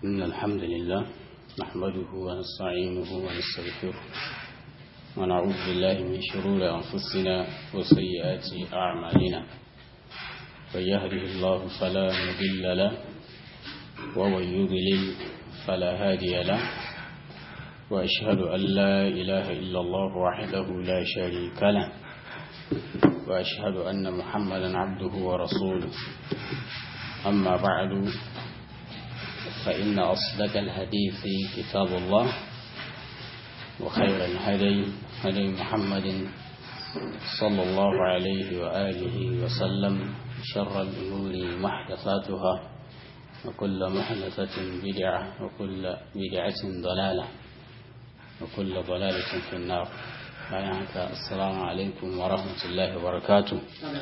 إن الحمد لله نحمده ونستعينه ونستغفره ونعوذ بالله من شرور أنفسنا وسيئات أعمالنا من يهده الله فلا مضل له ومن يضلل فلا هادي له وأشهد أن لا إله إلا الله وحده لا شريك له وأشهد أن محمدا عبده ورسوله أما بعد فإن أصدق الحديث كتاب الله وخير الهدي هدي محمد صلى الله عليه وآله وسلم شر الأمور محدثاتها وكل محدثة بدعة وكل بدعة ضلالة وكل ضلالة في النار السلام عليكم ورحمة الله وبركاته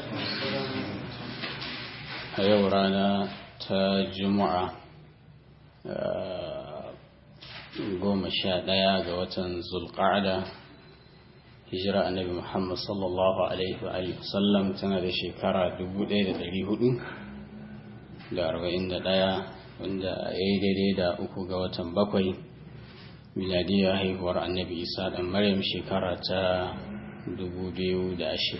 يورانا تجمع goma sha ɗaya ga watan zulƙa'ada hijira annabi muhammad sallallahu alaihi wa sallam tana da shekara 1441 wanda ya yi daidai da uku ga watan bakwai miladiyar haihuwar annabi isa ɗan maryam shekara ta 2020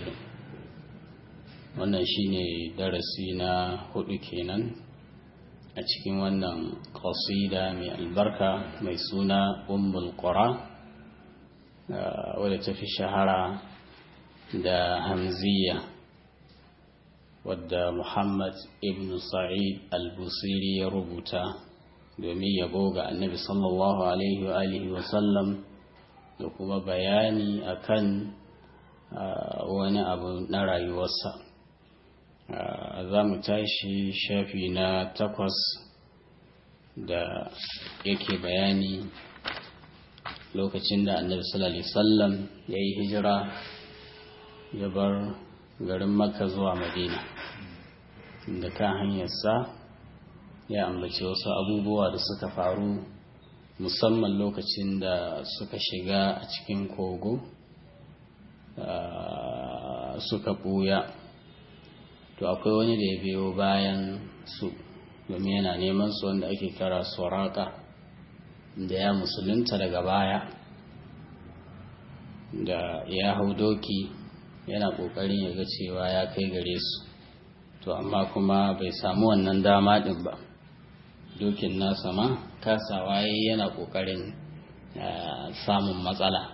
wannan shine darasi na hudu kenan a cikin wannan qasida mai albarka mai suna ummul qura wadda ta fi shahara da hamziya wadda muhammad ibn sa'id al-busiri ya rubuta domin yabo ga annabi sallallahu alaihi wa alihi wa sallam da kuma bayani akan wani abu na rayuwarsa za mu tashi shafi na takwas da yake bayani lokacin da annabi sallallahu alaihi wasallam ya yi hijira ya bar garin makka zuwa madina da kan hanyarsa ya ambaci wasu abubuwa da suka faru musamman lokacin da suka shiga a cikin kogo suka ɓuya to akwai wani da ya biyo bayan su domin yana neman su wanda ake kira suraka da ya musulunta daga baya da ya hau doki yana ƙoƙarin ya ga cewa ya kai gare su to amma kuma bai samu wannan dama ɗin ba dokin nasa ma kasawa yana ƙoƙarin samun matsala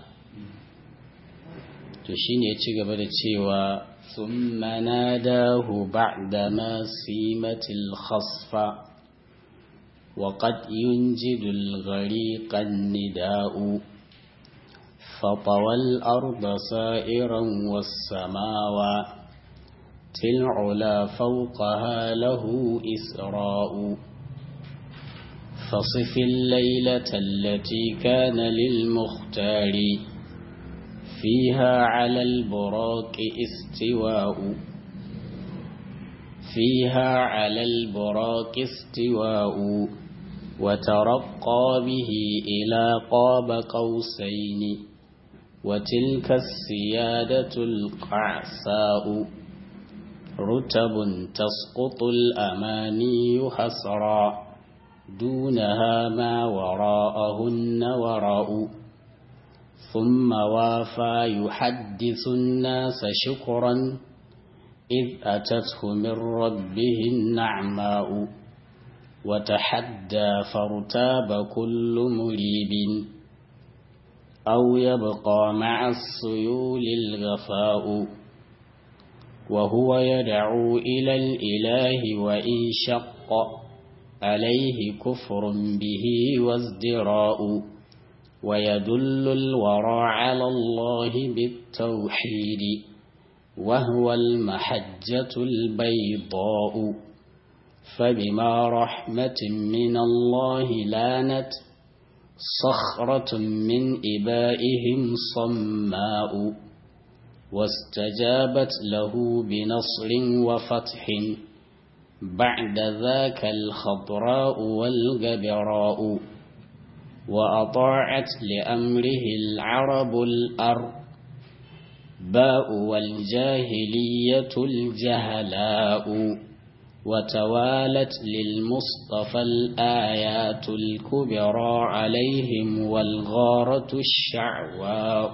to shine ya ci gaba da cewa ثم ناداه بعدما سيمت الخصف وقد ينجد الغريق النداء فطوى الأرض سائرا والسماوات العلا فوقها له إسراء فصف الليلة التي كان للمختار فيها على البراق استواء فيها على البراق استواء وترقى به إلى قاب قوسين وتلك السيادة القعساء رتب تسقط الأماني حسرا دونها ما وراءهن وراء ثم وافى يحدث الناس شكرا إذ أتته من ربه النعماء وتحدى فارتاب كل مريب أو يبقى مع السيول الغفاء وهو يدعو إلى الإله وإن شق عليه كفر به وازدراء ويدل الورى على الله بالتوحيد وهو المحجة البيضاء فبما رحمة من الله لانت صخرة من إبائهم صماء واستجابت له بنصر وفتح بعد ذاك الخضراء والجبراء وأطاعت لأمره العرب الأرض باء والجاهلية الجهلاء وتوالت للمصطفى الآيات الكبرى عليهم والغارة الشعواء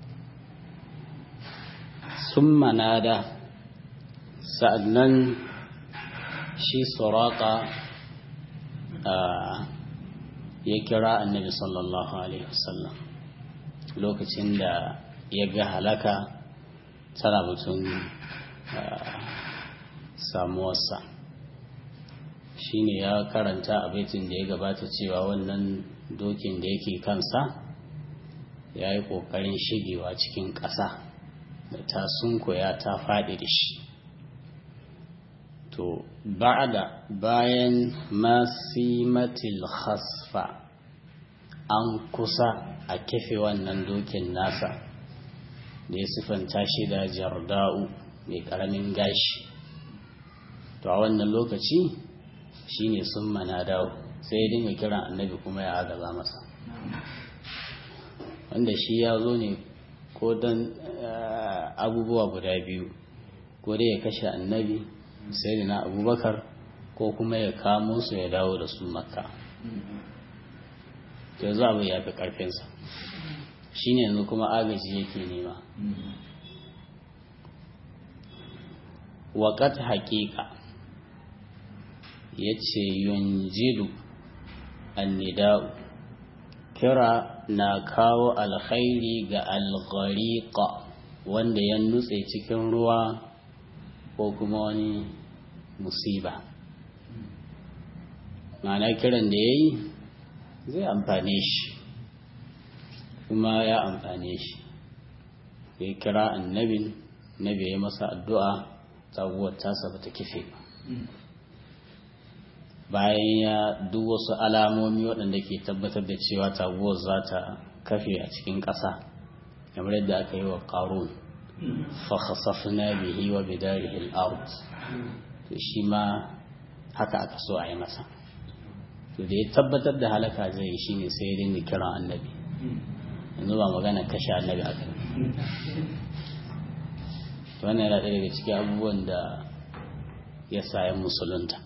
ثم نادى سأدنن شي سراقة يكرا النبي صلى الله عليه وسلم lokacin da ya ga halaka tana mutum samuwarsa shi ne ya karanta a baitin da ya gabata cewa wannan dokin da yake kansa ya yi ƙoƙarin shigewa cikin ƙasa da ta sunkoya ta faɗi da shi to ba'da bayan masimatil khasfa an kusa a kefe wannan dokin nasa da ya siffanta shi da jarda'u mai ƙaramin gashi to a wannan lokaci shine sun mana dawo sai ya dinga kiran annabi kuma ya agaza masa wanda shi ya zo ne ko don abubuwa guda biyu ko dai ya kashe annabi sai na abubakar ko kuma ya kamo su ya dawo da su makka yanzu abu ya fi ƙarfinsa shi ne yanzu kuma agaji yake nema waƙat haƙiƙa ya ce yunjidu annida'u kira na kawo alkhairi ga alghariqa wanda ya nutse cikin ruwa ko kuma wani musiba ma'ana kiran da ya yi zai amfane shi kuma ya amfane shi ya kira annabin nabi ya masa addu'a taguwar tasa ba ta kife ba bayan ya duk wasu alamomi waɗanda ke tabbatar da cewa taguwar za ta kafe a cikin ƙasa kamar yadda aka yi wa ƙarun fakhasafna bihi wa bidarihi al-ard to shi ma haka aka so a yi masa to da ya tabbatar da halaka zai yi shine sai ya dinga kiran annabi yanzu ba magana kashe annabi aka yi wannan yana ɗaya daga cikin abubuwan da ya sayan musulunta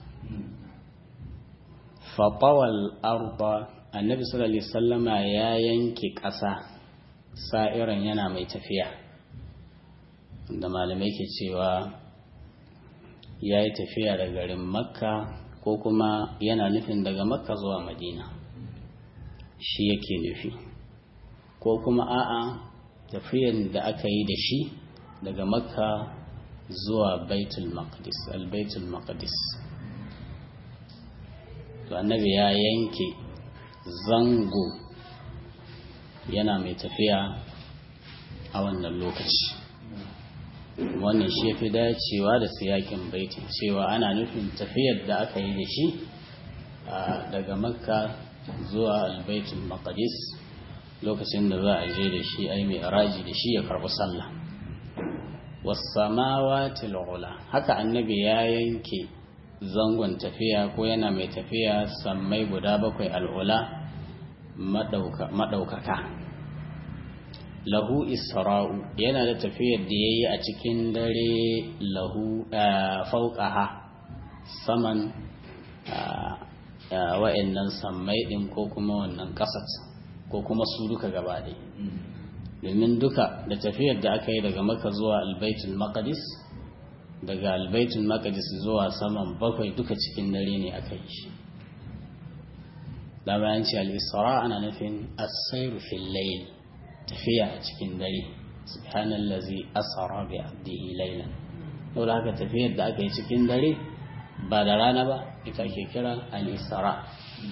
faɓawal arba annabi sallallahu alaihi sallama ya yanke ƙasa sa'iran yana mai tafiya da malamai ke cewa ya yi tafiya da garin makka ko kuma yana nufin daga makka zuwa madina shi yake nufi ko kuma a'a tafiyan da aka yi da shi daga makka zuwa baitul maqdis al-baitul maqdis to annabi ya yanke zango yana mai tafiya a wannan lokaci wannan shi fi dacewa da siyakin baitin cewa ana nufin tafiyar da aka yi da shi daga makka zuwa albaitul maqdis lokacin da za a je da shi ai mai raji da shi ya karbi sallah wasamawati ula haka annabi ya yanke zangon tafiya ko yana mai tafiya sammai guda bakwai al'ula maɗaukaka lahu isra'u yana da tafiyar da ya yi a cikin dare lahu fauƙaha saman wa'annan sammai ɗin ko kuma wannan ƙasar ko kuma su duka gaba ɗaya domin duka da tafiyar da aka yi daga maka zuwa albaitul maqdis daga albaitul maqdis zuwa saman bakwai duka cikin dare ne aka yi shi da bayan ce al-isra ana nufin as-sayru fil layl tafiya a cikin dare subhanallazi asra bi abdihi laylan dole haka tafiyar da aka yi cikin dare ba da rana ba ita ke kira al-isra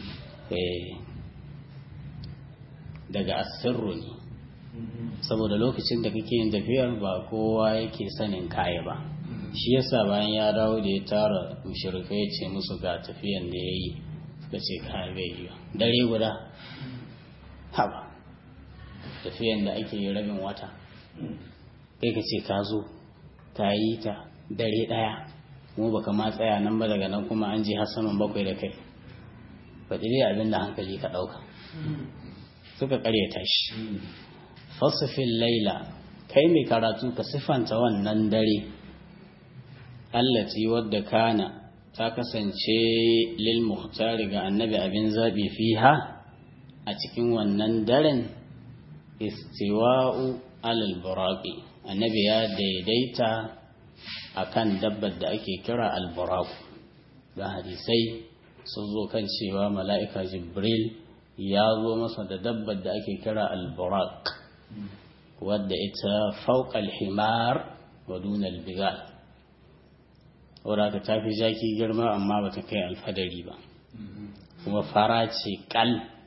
daga asirru ne saboda lokacin da kake yin tafiyar ba kowa yake sanin kaya ba shi yasa bayan ya dawo da ya tara mushrikai ya ce musu ga tafiyan da ya yi suka ce kaya bai yi dare guda haba tafiyan da ake yi rabin wata kai ka ce ka zo ka yi ta dare ɗaya mu baka ma tsaya nan ba daga nan kuma an ji har saman bakwai da kai faɗi dai abin da hankali ka ɗauka suka ƙaryata shi fasifin laila kai mai karatu ka siffanta wannan dare allati wadda kana ta kasance lil muhtari ga annabi abin zaɓi fiha a cikin wannan daren istiwa'u alal buraqi annabi ya daidaita akan dabbar da ake kira al-buraq da hadisai sun zo kan cewa mala'ika jibril ya zo masa da dabbar da ake kira al-buraq wadda ita fauqa al-himar wa duna al-bigal wadda ta fi jaki girma amma bata kai alfadari ba kuma fara ce kal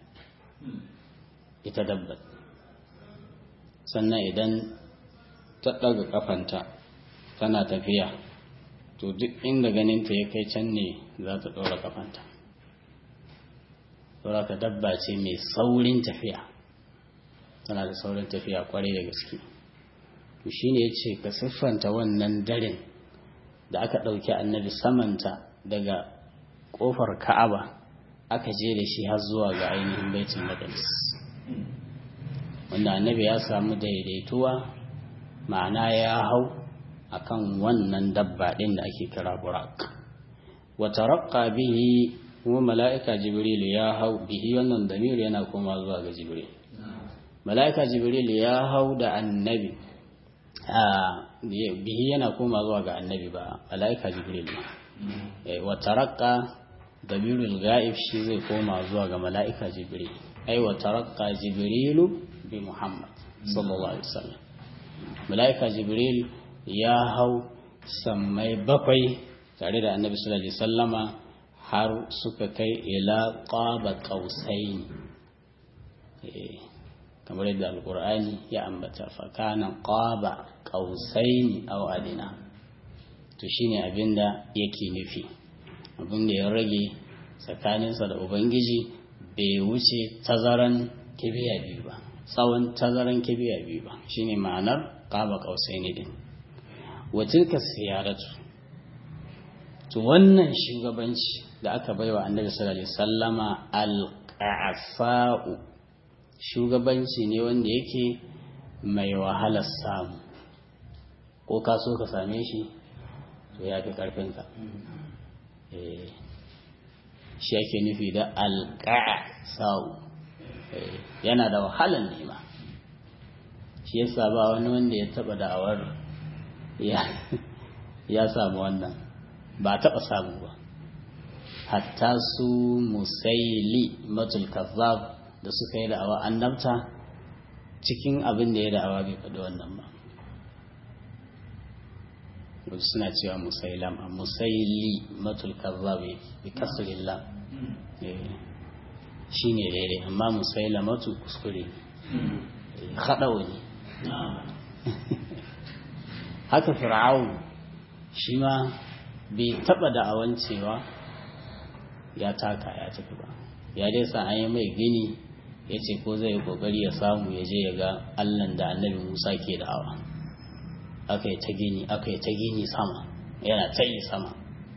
ita dabbar sannan idan ta ɗaga kafanta tana tafiya to duk inda ganinta ya kai can ne za ta ɗora kafanta saboda ka dabba ce mai saurin tafiya tana da saurin tafiya kwarai da gaske to shine ya ce ka siffanta wannan daren da aka ɗauki annabi samanta daga ƙofar ka'aba aka je da shi har zuwa ga ainihin baitul maqdis wanda annabi ya samu daidaituwa ma'ana ya hau akan wannan dabba ɗin da ake kira burak wa taraqqa bihi kuma mala'ika jibril ya hau bihi wannan damir yana koma zuwa ga jibril mala'ika jibril ya hau da annabi bihi yana koma zuwa ga annabi ba mala'ika jibril wa taraqqa damirul ga'ib shi zai koma zuwa ga mala'ika jibril ai wa taraqqa jibrilu bi muhammad sallallahu alaihi wasallam mala'ika jibril ya hau sammai bakwai tare da annabi sallallahu alaihi wasallama har suka kai ila qaba qausain kamar yadda alqur'ani ya ambata fa kana qaba qausain aw adina to shine abinda yake nufi abinda ya rage tsakaninsa da ubangiji bai wuce tazaran kibiya biyu ba tsawon tazaran kibiya biyu ba shine ma'anar qaba qausaini din wa tilka siyaratu to wannan shugabanci da aka baiwa annabi sallallahu alaihi wasallama al-qa'fa'u shugabanci ne wanda yake mai wahalar samu ko ka so ka same shi to ya fi karfinka eh shi ake nufi da al-qa'sa'u yana da wahalar nema shi yasa ba wani wanda ya taba da'awar ya samu wannan ba taba samu ba hatta su musaili matul kazzab da suka yi da'awa annabta cikin abin da ya da'awa bai faɗi wannan ba wasu suna cewa musailam a musaili matul kazzab bi kasrillah shi ne daidai amma musailamatu kuskure haɗawa ne haka fir'aun shi ma bai taɓa da'awan cewa ya taka ya tafi ba ya dai sa an yi mai gini ya ce ko zai kokari ya samu ya je ya ga allan da annabi musa ke da'awa aka yi ta gini aka yi ta gini sama yana ta yi sama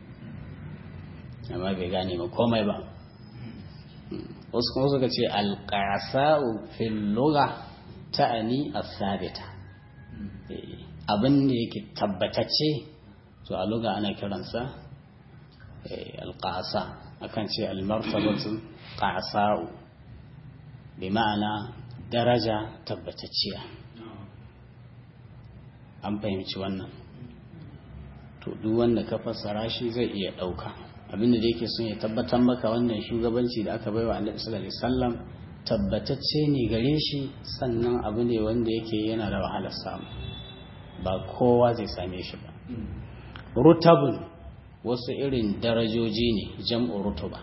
amma bai gane ma komai ba wasu kuma suka ce alƙasa'u fil lugha ta'ani as-sabita abin da yake tabbatacce to a lugha ana kiransa alƙasa akan ce almartabatu qasa'u bi ma'ana daraja tabbatacciya an fahimci wannan to duk wanda ka fassara shi zai iya ɗauka abinda da yake son ya tabbatar maka wannan shugabanci da aka baiwa annabi sallallahu alaihi wasallam tabbatacce ne gare shi sannan abu ne wanda yake yana da wahalar samu ba kowa zai same shi ba rutabun wasu irin darajoji ne jam'u rutuba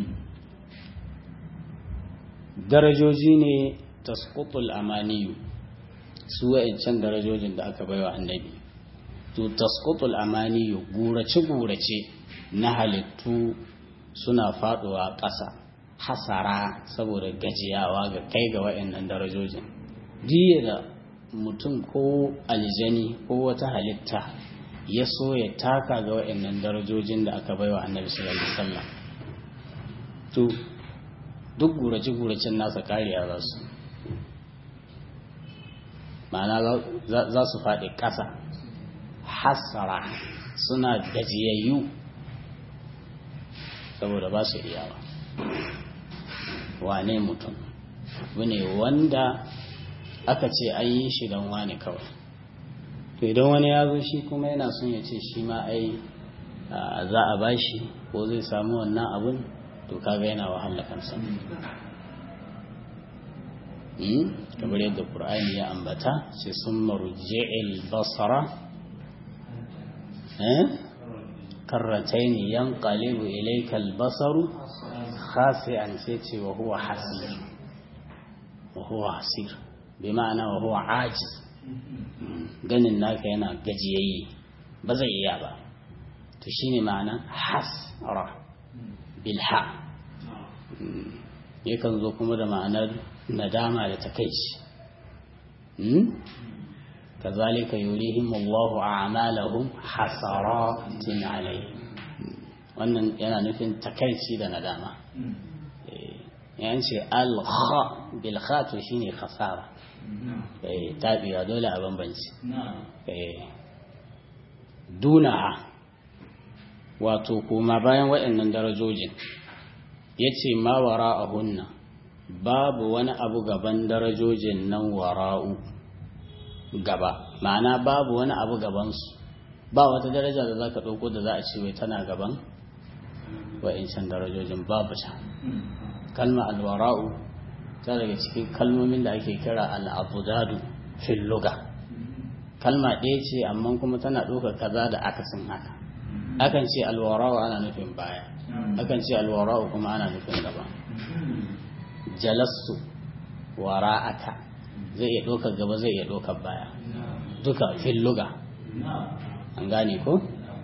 darajoji ne tasqutul amaniyu su wa'ancan darajojin da aka baiwa annabi to tasqutul amaniyu gurace gurace na halittu suna faduwa ƙasa hasara saboda gajiyawa ga kai ga wa'annan darajojin jiya da mutum ko aljani ko wata halitta ya so ya taka ga wa'annan darajojin da aka baiwa annabi sallallahu alaihi wasallam to duk gurace-guracen nasa kariya za su ma'ana za su faɗi ƙasa hasara suna gajiyayyu saboda ba su iyawa wane mutum ne wanda aka ce an yi shi don wane kawai to idan wani ya zo shi kuma yana son ya ce shi ma ai za a bashi ko zai samu wannan abun to kaga yana wahala kansa kamar yadda ƙur'ani ya ambata ce sun marji'il basara karratain yanqalibu ilayka al-basaru khasi'an sai ce wa huwa hasir wa huwa hasir bi ma'ana wa huwa ajiz ganin naka yana gajiyayye ba zai iya ba to shine ma'ana hasra bilha yakan zo kuma da ma'anar nadama da takaici kazalika yurihim Allahu a'malahum hasaratin alayhi wannan yana nufin takaici da nadama yan ce al-kha bil kha to shine khasara eh tabiwa dole a bambanci eh dunaha wato kuma bayan waɗannan darajojin yace ma wara'ahunna babu wani abu gaban darajojin nan wara'u gaba ma'ana babu wani abu gabansu ba wata daraja da za ka ɗauko da za a ce wai tana gaban wa'incan darajojin babu ta kalma alwara'u ta daga cikin kalmomin da ake kira al'abudadu fil luga kalma ɗaya ce amma kuma tana ɗaukar kaza da akasin haka akan ce alwara'u ana nufin baya akan ce alwara'u kuma ana nufin gaba jalastu wara'aka zai iya ɗaukar gaba zai iya ɗaukar baya duka filluga an gane ko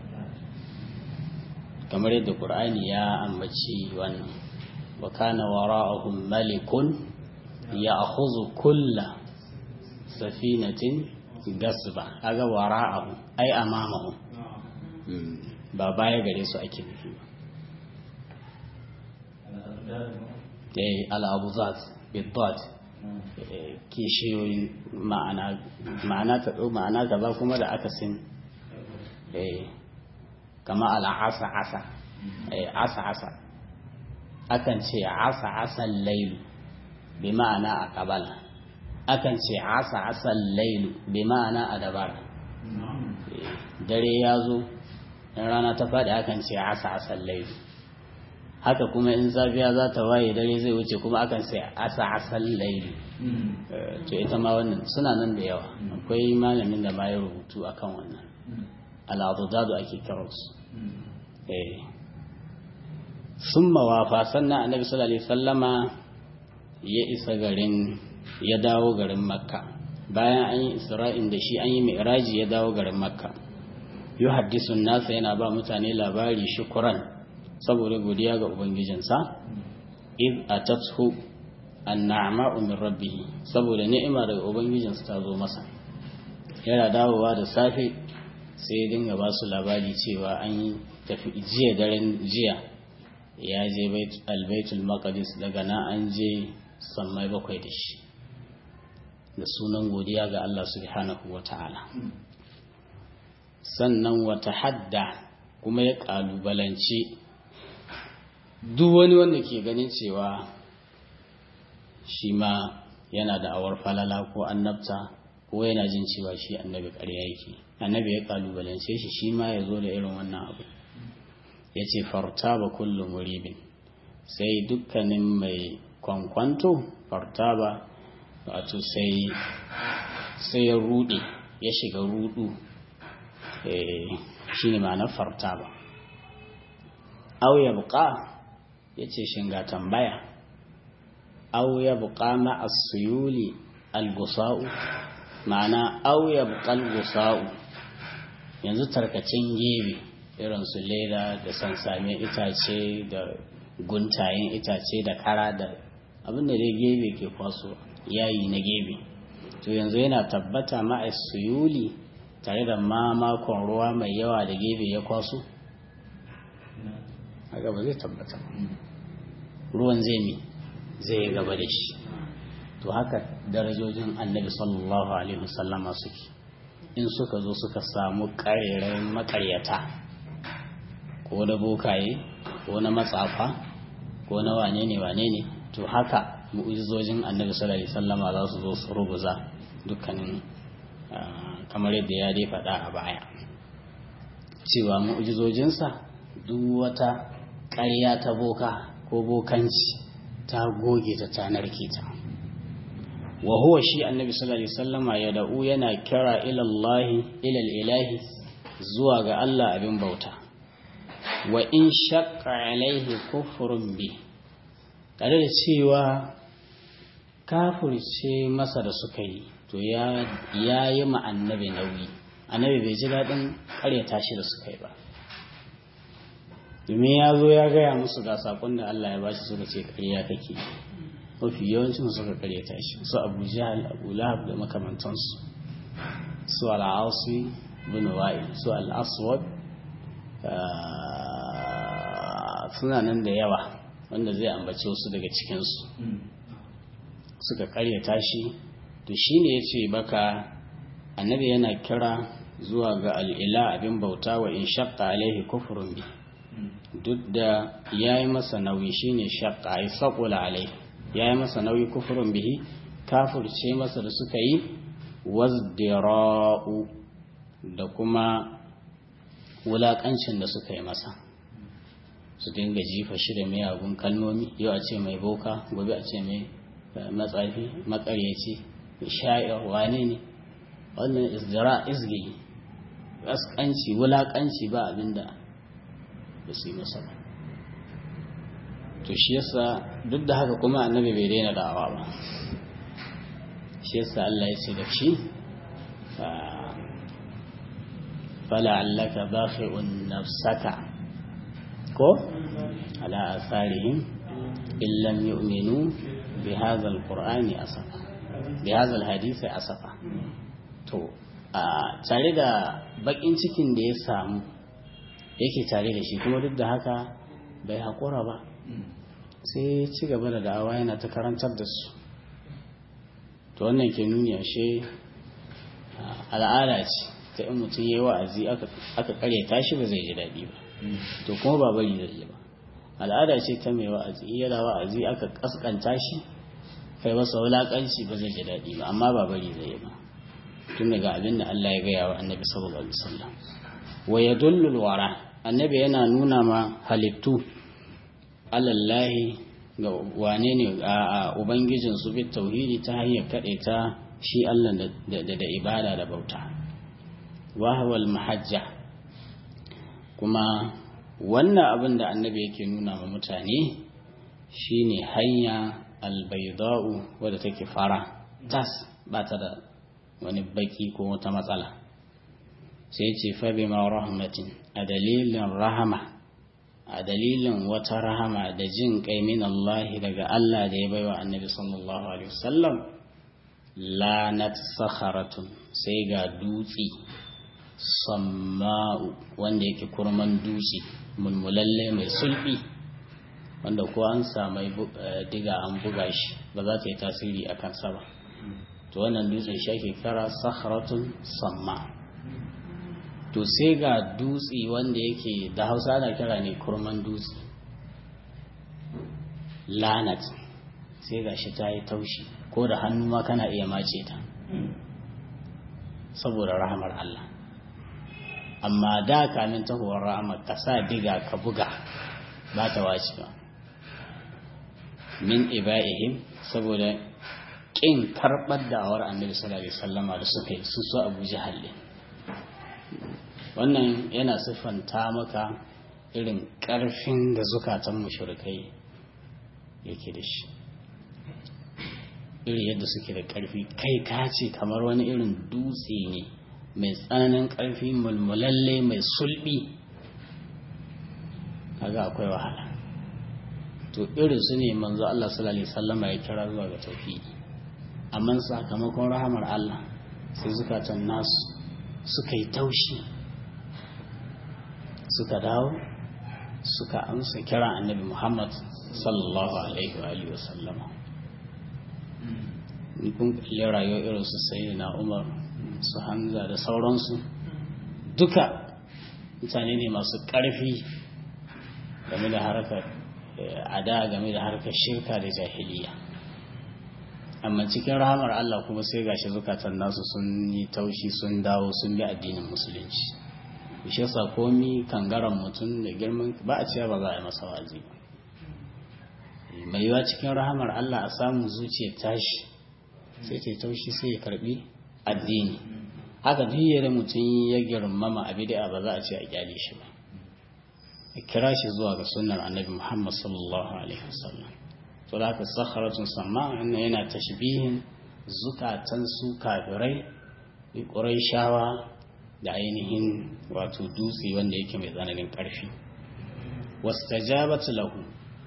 kamar yadda ƙur'ani ya ambaci wannan wa kana wara'ahum malikun ya akhudhu kulla safinatin gasba kaga wara'ahu ai amamahu ba baya gare su ake nufi ba eh al-abuzat bidad kishiyoyin ma'ana ma'ana ta ɗau ma'ana gaba kuma da aka sin kama al'asa asa asa asa akan ce asa asan lailu bi ma'ana a ƙabala akan ce asa asan lailu bi ma'ana a dabara dare ya zo in rana ta faɗi akan ce asa asan lailu haka kuma in safiya za ta waye dare zai wuce kuma akan sai asa asal laili to ita ma wannan suna nan da yawa akwai malamin da ma ya rubutu akan wannan al'adudadu ake kiransu eh sun mawafa sannan annabi sallallahu alaihi sallama ya isa garin ya dawo garin makka bayan an yi isra'in da shi an yi mi'raji ya dawo garin makka yu haddisun nasa yana ba mutane labari shukuran saboda godiya ga ubangijinsa id atathu an-na'ma'u min rabbih saboda ni'ima daga ubangijinsa ta zo masa yana dawowa da safe sai ya dinga ba su labari cewa an yi tafi jiya daren jiya ya je albaitul maqdis daga nan an je sammai bakwai da shi da sunan godiya ga Allah subhanahu wata'ala sannan wata hadda kuma ya kalubalanci duk wani wanda ke ganin cewa shi ma yana da awar falala ko annabta ko yana jin cewa shi annabi ƙarya yake annabi ya kalubalance shi shi ma ya zo da irin wannan abu ya ce farta ba kullum muribin sai dukkanin mai kwankwanto farta ba wato sai sai ya rude ya shiga rudu shi ne ma'anar farta ba au ya buƙa ya ce shinga tambaya au ya buƙa ma'asuyuli al-gusa'u ma'ana au ya buƙa al-gusa'u yanzu tarkacin gebe irin su leda da sansame itace da guntayen itace da kara da abinda dai gebe ke kwaso yayi na gebe to yanzu yana tabbata ma'asuyuli tare da mamakon ruwa mai yawa da gebe ya kwaso haka ba zai tabbata ruwan zai mi zai yi gaba da shi to haka darajojin annabi sallallahu alaihi wasallama suke in suka zo suka samu ƙarerayin makaryata ko da bokaye ko na matsafa ko na wane ne wane ne to haka mu'ujizojin annabi sallallahu alaihi wasallama za su zo su rubuza dukkanin kamar yadda ya dai faɗa a baya cewa mu'ujizojinsa duk wata ƙarya ta boka ko bokanci ta goge ta ta narke ta wa huwa shi annabi sallallahu alaihi wasallama ya da'u yana kira ila Allah ila ilahi zuwa ga Allah abin bauta wa in shaqqa alaihi kufrun bi tare da cewa kafirce masa da suka yi to ya yi ma annabi nauyi annabi bai ji daɗin ƙaryata shi da suka yi ba domin ya zo ya gaya musu ga saƙon da Allah ya bashi suka ce ƙarya kake mafi yawancin suka ƙaryata shi su abu jahal abu lahab da makamantansu su al'asu bin wa'il su al'aswad suna nan da yawa wanda zai ambace wasu daga cikinsu suka ƙaryata shi to shine ya ce baka annabi yana kira zuwa ga al'ila abin bauta wa in shakka alaihi kufurun bi duk da ya yi masa nauyi shine shakka ya saƙula alaihi ya yi masa nauyi kufurun bihi kafurce masa da suka yi wazdira'u da kuma wulaƙancin da suka yi masa su dinga jifa shi da miyagun kalmomi yau a ce mai boka gobe a ce mai matsafi makaryaci sha'ir wane ne wannan izdira izgi kaskanci wulakanci ba abinda ba su yi masa ba to shi yasa duk da haka kuma annabi bai daina da'awa ba shi yasa Allah ya ce da shi fala'allaka bakhi'un nafsaka ko ala asarihim illam yu'minu bi hadha alqur'ani asafa bi hadha alhadisi asafa to a tare da bakin cikin da ya samu yake tare da shi kuma duk da haka bai haƙura ba sai ci gaba da da'awa yana ta karantar da su to wannan ke nuni ashe al'ada ce ta in mutum ya yi wa'azi aka karyata shi ba zai ji daɗi ba to kuma ba bari zai yi ba al'ada ce ta mai wa'azi yana wa'azi aka kaskanta shi kai masa wulaƙanci ba zai ji daɗi ba amma ba bari zai yi ba tun daga abin da Allah ya gaya wa annabi sallallahu alaihi wasallam wa yadullu wara annabi yana nuna ma halittu alallahi ga wane ne a ubangijin su bi tauhidi ta hanyar kaɗe ta shi Allah da da ibada da bauta wa huwal mahajja kuma wannan abin da annabi yake nuna ma mutane shine hanya albayda'u wadda take fara tas ba ta da wani baki ko wata matsala sai ce fabi ma rahmatin a dalilin rahama a dalilin wata rahama da jin kai min Allah daga Allah da ya baiwa annabi sallallahu alaihi wasallam lanat sakharatun sai ga dutsi samma'u wanda yake kurman dutse mulmulalle mai sulbi wanda ko an samai diga an buga shi ba za ta yi tasiri a kansa ba to wannan dutsen shi ake kira sakhratun samma to sai ga dutse wanda yake da hausa ana kira ne kurman dutse lanat sai ga shi ta yi taushi ko da hannu ma kana iya mace ta saboda rahamar Allah amma da kamin tahowar rahamar ka sa diga ka buga ba ta wace ba min iba'ihim saboda ƙin karɓar da'awar annabi sallallahu alaihi wasallama da suka yi su su abu jahal wannan yana siffanta maka irin ƙarfin da zukatan mushrikai yake da shi iri yadda suke da ƙarfi kai ka ce kamar wani irin dutse ne mai tsananin ƙarfi mulmulalle mai sulbi kaga akwai wahala to irin su ne manzo Allah sallallahu alaihi wasallama ya kira zuwa ga tauhidi amma sakamakon rahamar Allah sai zukatan nasu suka yi taushi suka dawo suka amsa kira annabi Muhammad sallallahu alaihi wa alihi wasallama in kun kalli rayuwar irin su sayyidina Umar su Hamza da sauransu duka mutane ne masu ƙarfi game da harkar ada game da harkar shirka da jahiliya amma cikin rahamar Allah kuma sai gashi zukatan nasu sun yi taushi sun dawo sun bi addinin musulunci shi yasa komi kangaran mutum da girman ba a cewa ba za a yi masa wazi ba mai yiwa cikin rahamar Allah a samu zuciya tashi sai ta taushi sai ya karbi addini haka duk yadda mutum ya girmama a bid'a ba za a ce a kyale shi ba a kira shi zuwa ga sunnar annabi Muhammad sallallahu alaihi wasallam to da haka sakharatun sama yana tashbihin zukatan su kafirai shawa da ainihin wato dutse wanda yake mai tsananin ƙarfi wastajabatu lahu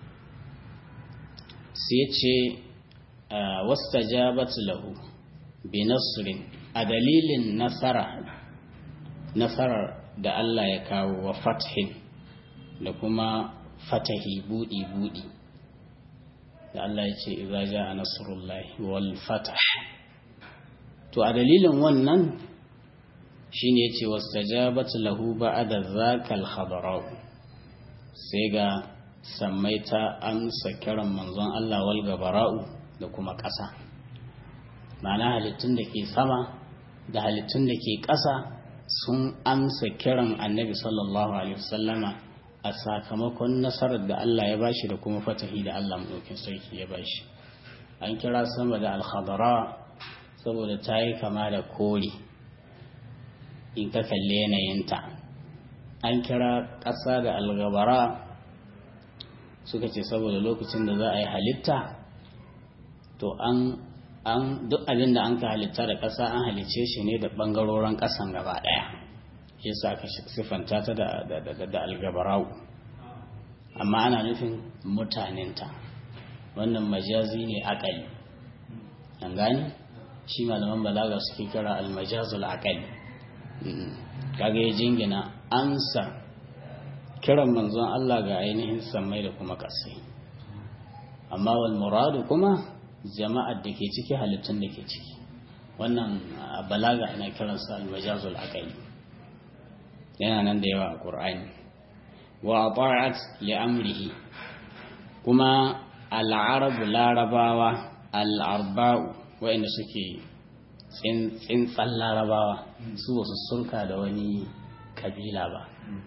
sai ce wastajabatu lahu bi nasrin a dalilin nasara nasarar da Allah ya kawo wa fathin da kuma fatahi budi budi da Allah ya ce idza jaa nasrullahi wal fath to a dalilin wannan shine yace wastajabat lahu ba'da zakal khadarau sai ga sammai ta amsa kiran manzon Allah wal gabara'u da kuma ƙasa ma'ana halittun da ke sama da halittun da ke ƙasa sun amsa kiran annabi sallallahu alaihi wasallama a sakamakon nasarar da Allah ya bashi da kuma fatahi da Allah maɗaukin sarki ya bashi an kira sama da alhadara saboda ta yi kama da kori in ka kalle yanayinta an kira ƙasa da algabara suka ce saboda lokacin da za a yi halitta to an an duk abin da an ka halitta da ƙasa an halicce shi ne da ɓangarorin ƙasan gaba ɗaya ya sa ka siffanta ta da algabarau amma ana nufin mutanenta wannan majazi ne akali an gani shi malaman balaga suke kira almajazul akali kaga ya jingina ansa kiran manzon Allah ga ainihin sammai da kuma ƙasai amma wal muradu kuma jama'ar da ke ciki halittun da ke ciki wannan balaga ana kiransa almajazul akali yana nan da yawa a ƙur'ani wa ta'at li amrihi kuma al'arabu larabawa al'arba'u waɗanda suke tsintsan larabawa su wasu sulka da wani kabila ba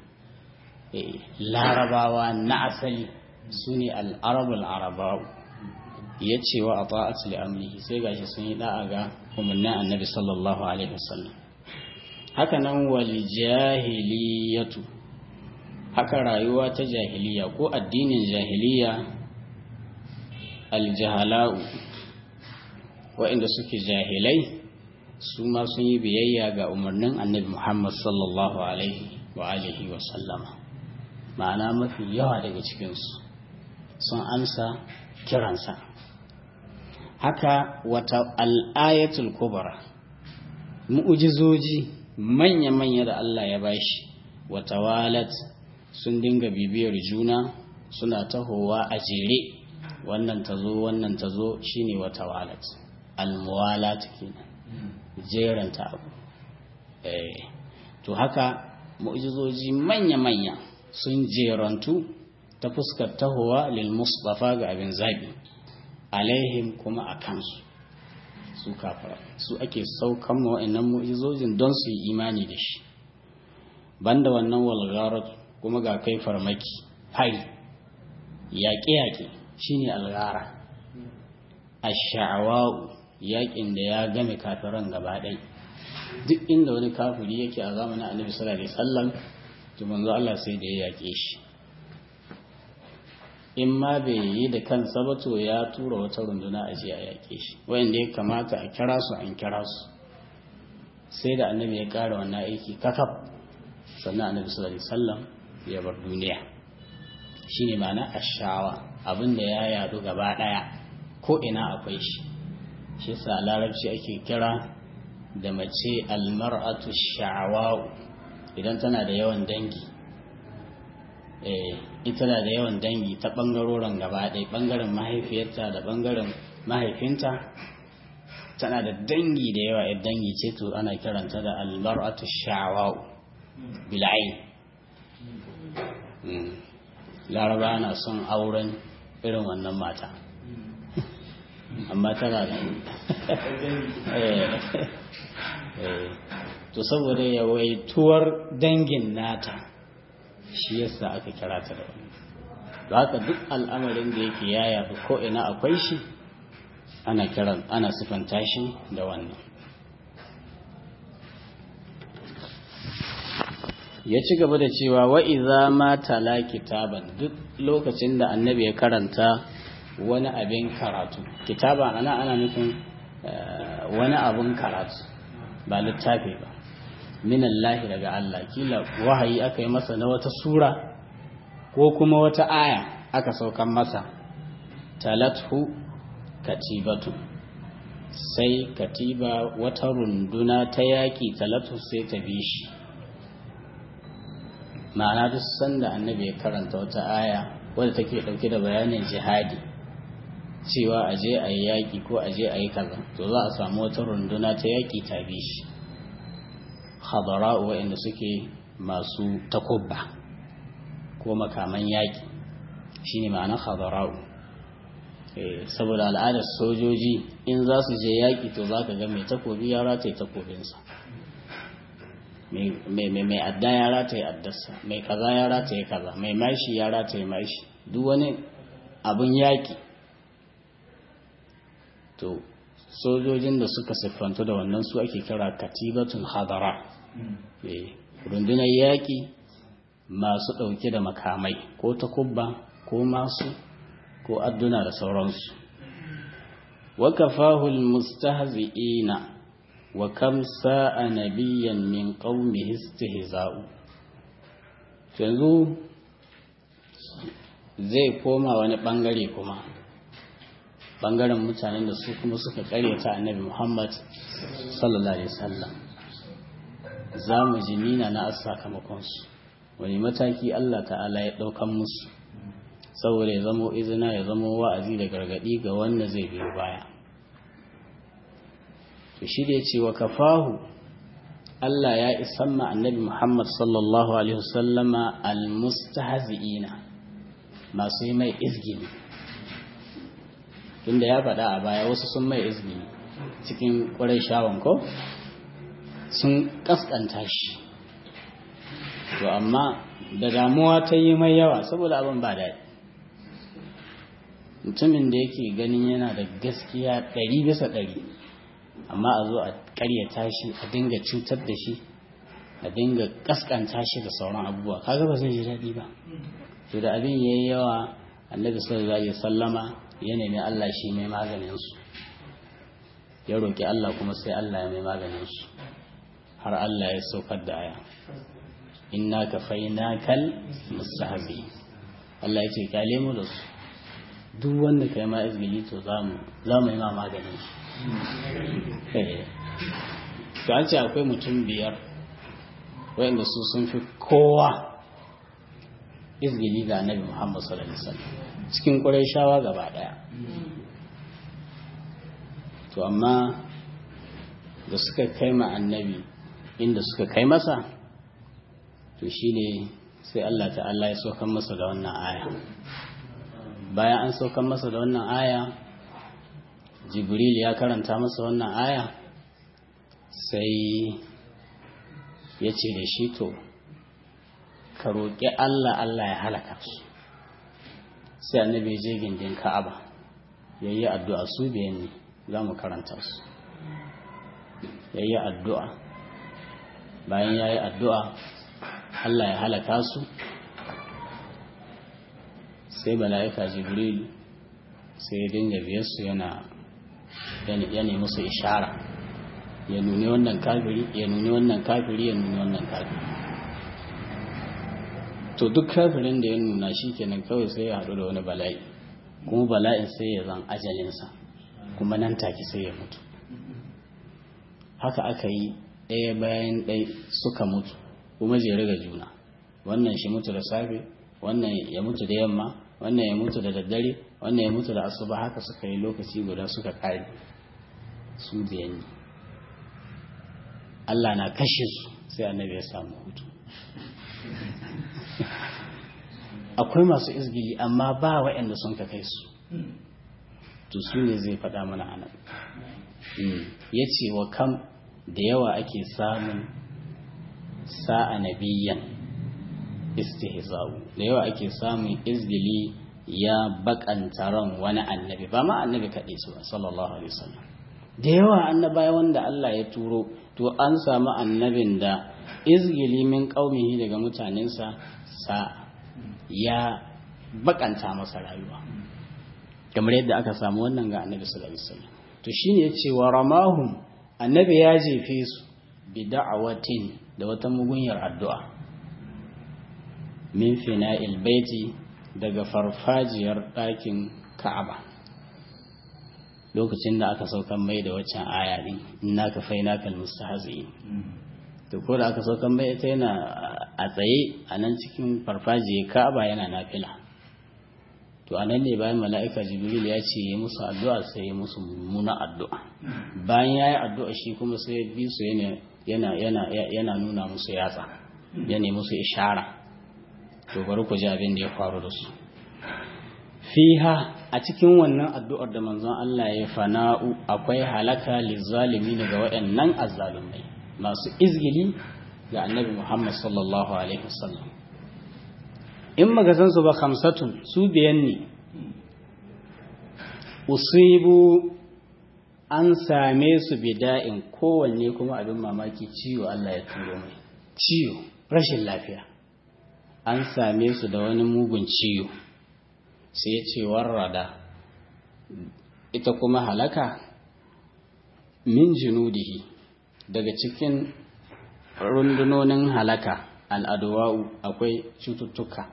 larabawa na asali su ne al'arabu al'araba'u ya ce wa a ta'at li amrihi sai gashi sun yi da'a ga umarnin annabi sallallahu alaihi wasallam haka nan wal jahiliyatu haka rayuwa ta jahiliya ko addinin jahiliya aljahala'u waɗanda suke jahilai su ma sun yi biyayya ga umarnin annabi muhammad sallallahu alaihi wa alihi wa sallama ma'ana mafi yawa daga cikinsu sun amsa kiransa haka wata al'ayatul kubra mu'ujizoji manya-manya da Allah ya bashi wata walat sun dinga bibiyar juna suna tahowa a jere wannan ta zo wannan ta zo shine wata walat almuwalat kenan jeranta abu eh to haka mu'jizoji manya-manya sun jerantu ta fuskar tahowa lil mustafa ga abin zabi alaihim kuma a kansu su kafara su ake saukan ma wa'annan mu'jizojin don su yi imani da shi banda wannan walgharat kuma ga kai farmaki hari yaƙe-yaƙe shine alghara ash-sha'wa'u yaƙin da ya game kafiran gaba ɗai duk inda wani kafiri yake a zamanin annabi sallallahu alaihi wasallam to manzo Allah sai da ya yaƙe shi in ma bai yi da kansa ba to ya tura wata runduna a je a yaƙe shi wanda ya kamata a kira su an kira su sai da annabi ya ƙara wannan aiki kakaf sannan annabi sallallahu alaihi wasallam ya bar duniya shine ma'ana ashawa abinda ya yadu gaba daya ko ina akwai shi shi sa larabci ake kira da mace almar'atu sha'awa'u idan tana da yawan dangi ita na da yawan dangi ta ɓangarorin gaba ɗaya ɓangaren mahaifiyarta da ɓangaren mahaifinta tana da dangi da yawa yadda dangi ce to ana kiranta da almar'atu sha'awa'u bil'ain laraba na son auren irin wannan mata amma tana da to saboda yawaituwar dangin nata shi yasa aka kira ta da wani da haka duk al'amarin da yake yaya ko ina akwai shi ana kiran ana sifanta shi da wannan ya ci gaba da cewa wa iza ma tala kitaban duk lokacin da annabi ya karanta wani abin karatu kitaba ana ana nufin wani abin karatu ba littafi ba minallahi daga Allah kila wahayi aka yi masa na wata sura ko kuma wata aya aka saukan masa talathu katibatu sai katiba wata runduna ta yaƙi talatu sai ta bi shi ma'ana duk sanda annabi ya karanta wata aya wadda take ɗauke da bayanin jihadi cewa a je a yi yaƙi ko a je a yi kaza to za a samu wata runduna ta yaƙi ta bi shi hadara'u waɗanda suke masu takubba ko makaman yaƙi shine ma'anar hadara'u saboda al'adar sojoji in za su je yaƙi to za ka ga mai takobi ya rataye takobinsa mai adda ya rataye addarsa mai kaza ya rataye kaza mai mashi ya rataye mashi duk wani abin yaƙi to sojojin da suka siffantu da wannan su ake kira katibatun hadara rundunar yaƙi masu ɗauke da makamai ko takubba ko masu ko adduna da sauransu wa kafahul mustahzi'ina wa kam sa'a nabiyyan min qaumihi istihza'u yanzu zai koma wani bangare kuma bangaren mutanen da su kuma suka karyata annabi Muhammad sallallahu alaihi wasallam za mu ji nina na sakamakonsu wani mataki Allah ta'ala ya ɗaukan musu saboda ya zamo izina ya zamo wa'azi da gargaɗi ga wanda zai biyo baya to shi da ya ce wa kafahu Allah ya isan ma annabi Muhammad sallallahu alaihi wasallama almustahzi'ina masu yi mai izgini tunda ya faɗa a baya wasu sun mai izgini cikin ƙwarai shawon ko sun ƙasƙanta shi to amma da damuwa ta yi mai yawa saboda abin ba daɗi mutumin da yake ganin yana da gaskiya ɗari bisa ɗari amma a zo a ƙaryata shi a dinga cutar da shi a dinga ƙasƙanta shi da sauran abubuwa kaga ba zai ji daɗi ba to da abin ya yi yawa annabi sallallahu alaihi sallama ya nemi Allah shi mai maganin su ya roƙi Allah kuma sai Allah ya mai maganin su har Allah ya saukar da aya inna kafainakal mustahzi Allah ya ce kyale mu da su duk wanda kai ma izgili to za mu yi ma maganin shi to an ce akwai mutum biyar wayanda su sun fi kowa izgili ga annabi Muhammad sallallahu alaihi wasallam cikin shawa gaba daya to amma da suka kai ma annabi inda suka kai masa to shine sai Allah ta'ala ya saukan masa da wannan aya bayan an saukan masa da wannan aya jibril ya karanta masa wannan aya sai ya ce da shi to ka roƙi Allah Allah ya halaka su sai annabi je gindin ka'aba ya yi addu'a su biyan ne za mu karanta su ya yi addu'a bayan ya yi addu'a Allah ya halaka su sai mala'ika jibril sai ya dinga biyarsu yana ya nemi su ishara ya nuni wannan kafiri ya nuni wannan kafiri ya nuni wannan kafiri to duk kafirin da ya nuna shi kenan kawai sai ya haɗu da wani bala'i kuma bala'in sai ya zan ajalinsa kuma nan take sai ya mutu haka aka yi ɗaya bayan ɗaya suka mutu kuma jere ga juna wannan shi mutu da safe wannan ya mutu da yamma wannan ya mutu da daddare wannan ya mutu da asuba haka suka yi lokaci guda suka kare su da yanni Allah na kashe su sai annabi ya samu hutu akwai masu izgili amma ba waɗanda sun ka kai su to su ne zai faɗa mana a nan ya ce wa kam da yawa ake samun sa'a nabiyan istihza'u da yawa ake samun izgili ya bakanta ran wani annabi ba ma annabi kaɗai su sallallahu alaihi wasallam da yawa annabawa wanda Allah ya turo to an samu annabin da izgili min qaumihi daga mutanensa sa ya bakanta masa rayuwa kamar yadda aka samu wannan ga annabi sallallahu alaihi wasallam to shine yace wa ramahum annabi ya jefe su bi da'awatin da wata mugunyar addu'a min fina'il baiti daga farfajiyar ɗakin Ka'aba lokacin da aka saukan mai da waccan aya din inna ka faina kal mustahzi'in to ko da aka saukan mai ita yana a tsaye a nan cikin farfajiyar Ka'aba yana nafila to a nan ne bayan mala'ika jibril ya ce yi musu addu'a sai yi musu mummuna addu'a bayan ya yi addu'a shi kuma sai ya bi su yana nuna musu yatsa ya ne musu ishara to bari ku ji abin da ya faru da su fiha a cikin wannan addu'ar da manzon Allah ya fana'u akwai halaka lizalimi daga waɗannan azzalumai masu izgili ga annabi Muhammad sallallahu alaihi wasallam in magazan su ba khamsatun su biyan ne usibu an same su bida'in kowanne kuma abin mamaki ciwo Allah ya turo mai ciwo rashin lafiya an same su da wani mugun ciwo sai ya ce warrada ita kuma halaka min junudihi daga cikin rundunonin halaka al'adawa'u akwai cututtuka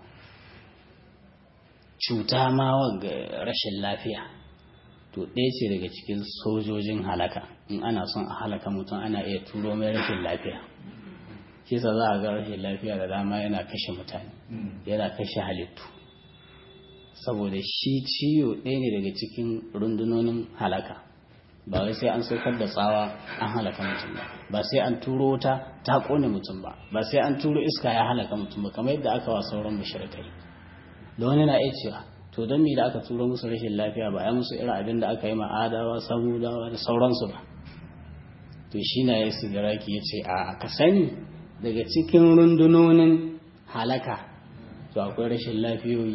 cuta ma ga rashin lafiya to ɗaya ce daga cikin sojojin halaka in ana son a halaka mutum ana iya turo mai rashin lafiya kisa za a ga rashin lafiya da dama yana kashe mutane yana kashe halittu saboda shi ciwo ɗaya ne daga cikin rundunonin halaka ba wai sai an saukar da tsawa an halaka mutum ba ba sai an turo wuta ta kone mutum ba ba sai an turo iska ya halaka mutum ba kamar yadda aka wa sauran mushrikai da wani na iya cewa to don me da aka turo musu rashin lafiya ba ya musu irin abin da aka yi ma'adawa samudawa da sauransu ba to shi na ya sigaraki ya ce a ka sani daga cikin rundunonin halaka to akwai rashin lafiyoyi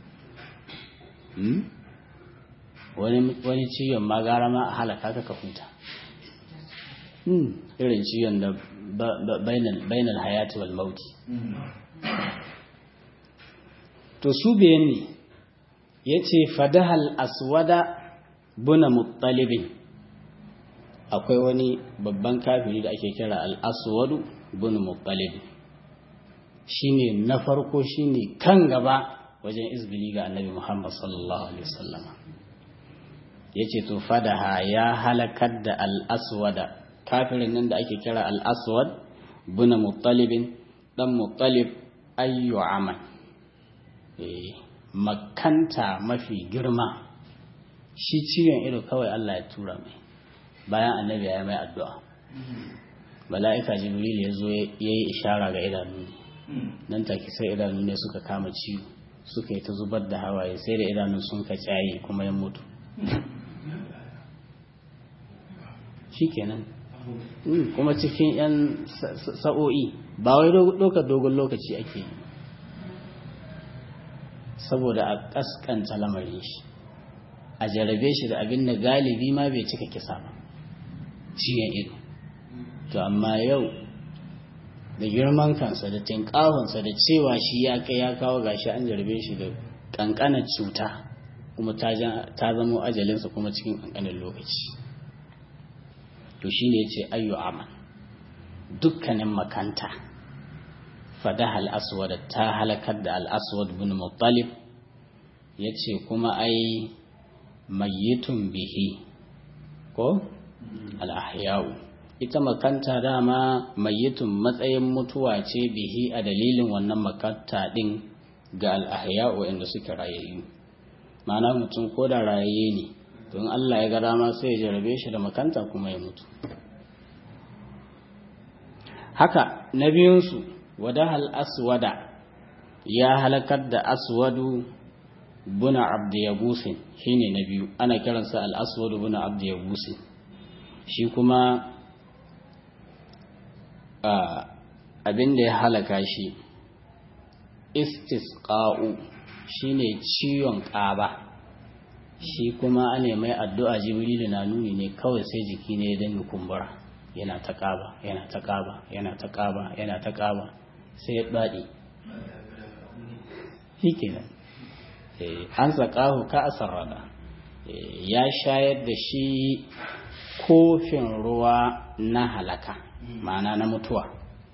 wani ciwon ma gara ma a halaka ka ka huta irin ciwon da bainal hayati wal mauti to su biyan ne ya ce fadahal aswada buna muttalibin akwai wani babban kafiri da ake kira al-aswadu buna muttalibin shine na farko shine kan gaba wajen izbili ga annabi Muhammad sallallahu alaihi wasallama yace to fadaha ya halakar da al-aswada kafirin nan da ake kira al-aswad buna muttalibin dan muttalib ayyu amal eh makanta mafi girma shi ciwon ido kawai Allah ya tura mai bayan annabi ya mai addu'a mala'ika jibril ya zo ya yi ishara ga idanu nan take sai idanu ne suka kama ciwo suka yi ta zubar da hawaye sai da idanun sun ka tsaye kuma ya mutu shi kenan kuma cikin 'yan sa'o'i ba wai ɗaukar dogon lokaci ake yi saboda a ƙasƙanta lamarin shi a jarabe shi da abin da galibi ma bai cika kisa ba ciyen ido to amma yau da girman kansa da tinƙahonsa da cewa shi ya kai ya kawo gashi an jarabe shi da ƙanƙanar cuta kuma ta zama ajalinsa kuma cikin ƙanƙanin lokaci to shi ne ya ce ayyu aman dukkanin makanta fadaha al'aswad ta halakar da al'aswad bin muttalib ya ce kuma ai mayyitun bihi ko al'ahya'u ita makanta dama mayyitun matsayin mutuwa ce bihi a dalilin wannan makanta ɗin ga al'ahya'u inda suke rayayyu ma'ana mutum ko da rayayye ne don Allah ya ga dama sai ya jarabe shi da makanta kuma ya mutu haka na biyunsu wadahal aswada ya halakar da aswadu buna abdu yagusin shine na biyu ana kiransa al-aswadu buna abdu yagusin shi kuma abin da ya halaka shi istisqa'u shine ciwon ƙaba shi kuma ana mai addu'a jibrilu na nuni ne kawai sai jiki ne ya dinga kumbura yana ta ƙaba yana ta ƙaba yana ta ƙaba yana ta ƙaba sai ya daɗe shi kenan an saƙahu ka asarrada ya shayar da shi kofin ruwa na halaka ma'ana na mutuwa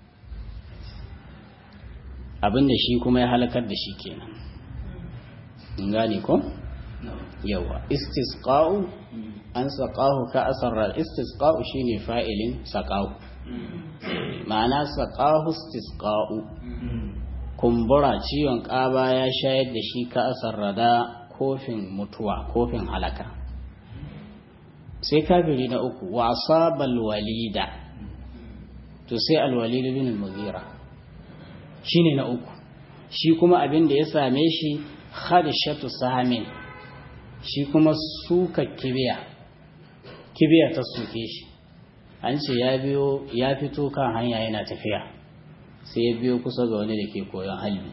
abinda shi kuma ya halakar da shi kenan gane ko yawa istisqa'u an saqahu ka asarra istisqa'u shine fa'ilin saqahu ma'ana saqahu istisqa'u kumbura ciwon ƙaba ya shayar da shi ka asarrada kofin mutuwa kofin halaka sai kafiri na uku wa asabal walida to sai alwalid bin al-mughira shine na uku shi kuma abin da ya same shi khadishatu sahamin shi kuma suka kibiya kibiya ta suke shi an ce ya biyo ya fito kan hanya yana tafiya sai ya biyo kusa ga wani da ke koyon halbi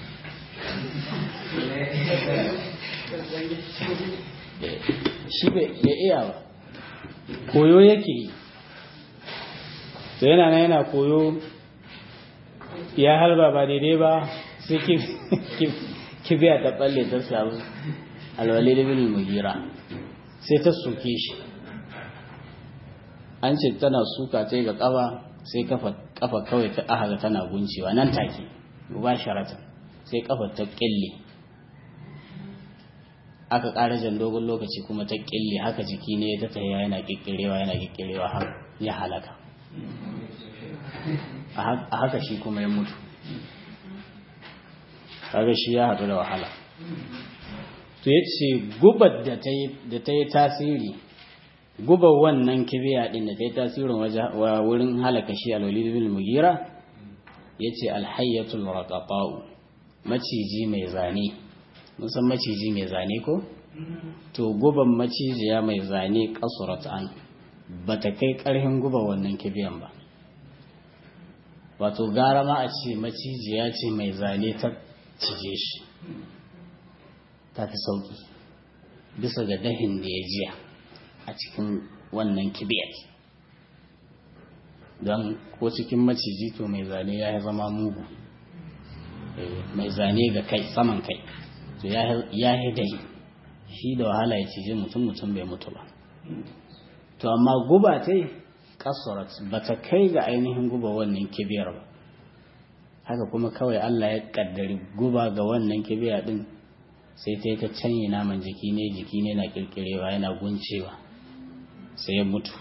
shi bai iya ba koyo yake yi to yana nan yana koyo ya halba ba daidai ba sai kibiya ta balle ta samu alwale da bin mugira sai ta soke shi an ce tana suka ta ga kafa sai kafa kawai ta aha tana guncewa nan take ba sharatan sai kafa ta kille aka ƙara jan dogon lokaci kuma ta kille haka jiki ne ta tafiya yana kikkirewa yana kikkirewa har ya halaka a haka shi kuma ya mutu kaga shi ya haɗu da wahala to ya ce gubar da ta yi tasiri gubar wannan kibiya ɗin da ta yi tasirin wurin halaka shi alwalid bin mugira ya ce alhayyatul raqaba'u maciji mai zane musan maciji mai zane ko to guban macijiya mai zane kasurat an ba ta kai ƙarfin guba wannan kibiyan ba wato gara ma a ce macijiya ce mai zane ta cije shi ta fi sauƙi bisa ga dahin da ya jiya a cikin wannan kibiyar don ko cikin maciji to mai zane ya zama mugu mai zane ga kai saman kai to ya yi dahi shi da wahala ya cije mutum mutum bai mutu ba to amma guba ta yi kasurat ba ta kai ga ainihin guba wannan kibiyar ba haka kuma kawai Allah ya kaddari guba ga wannan kibiya din sai ta yi ta canye naman jiki ne jiki ne na kirkirewa yana guncewa sai ya mutu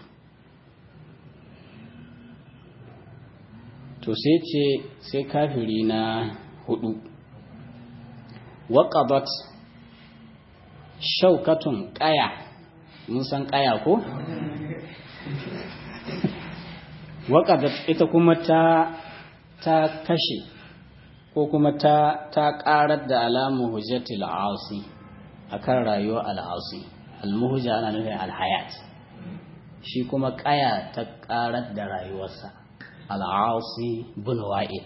to sai ce sai kafiri na hudu waƙabat shaukatun ƙaya mun san ƙaya ko? waƙabat ita kuma ta ta kashe ko kuma ta ta ƙarar da alamu hujjatil asi akan rayuwar al'asi almuhja ana nufin alhayat shi kuma ƙaya ta ƙarar da rayuwarsa al'asi bin wa'il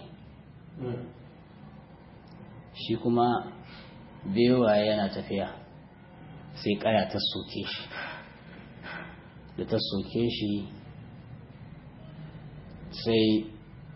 shi kuma bewaye yana tafiya sai kaya ta soke shi da ta soke shi sai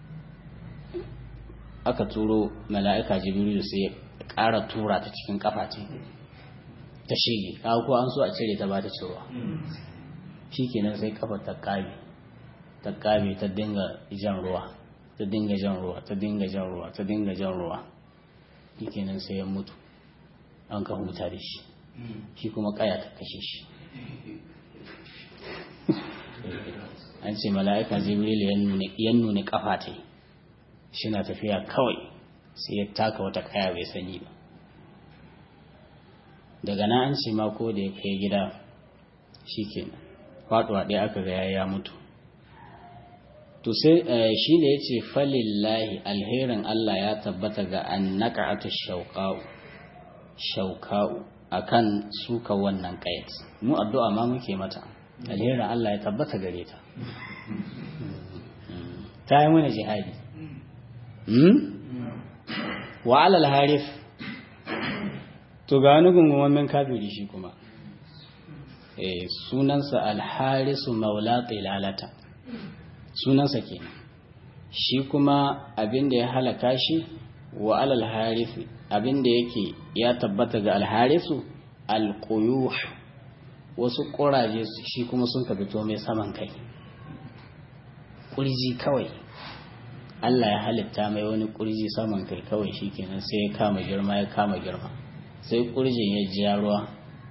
aka turo mala'ika jibrilu sai ya ƙara tura ta cikin kafa ce ta shige ko an so a cire ta ba ta cirowa shi kenan sai kafa ta ƙabe ta ƙabe ta dinga jan ruwa ta dinga jan ruwa ta dinga jan ruwa ta dinga jan ruwa shi kenan sai ya mutu an ka huta da shi shi kuma kaya ta kashe shi an ce mala'ika jibril ya nuna kafa ta shi na tafiya kawai sai ya taka wata kaya bai sani ba daga nan an ce mako da ya kai gida shi kenan faɗuwa ɗaya aka ga ya mutu to sai shi da ya ce falillahi alherin Allah ya tabbata ga an naƙa'atu shauƙa'u shauƙa'u a kan suka wannan ƙayat mu addu'a ma muke mata alherin Allah ya tabbata gare ta ta yi mana jihadi wa alal harif to ga wani gungumin kafiri shi kuma sunansa alharisu maula tsilalata sunansa kenan shi kuma abinda ya halaka shi wa alal harifi abinda yake ya tabbata ga alharisu alquyuh wasu ƙuraje shi kuma sun ka fito mai saman kai ƙurji kawai Allah ya halitta mai wani ƙurji saman kai kawai shikenan sai ya kama girma ya kama girma sai ƙurjin ya ji ruwa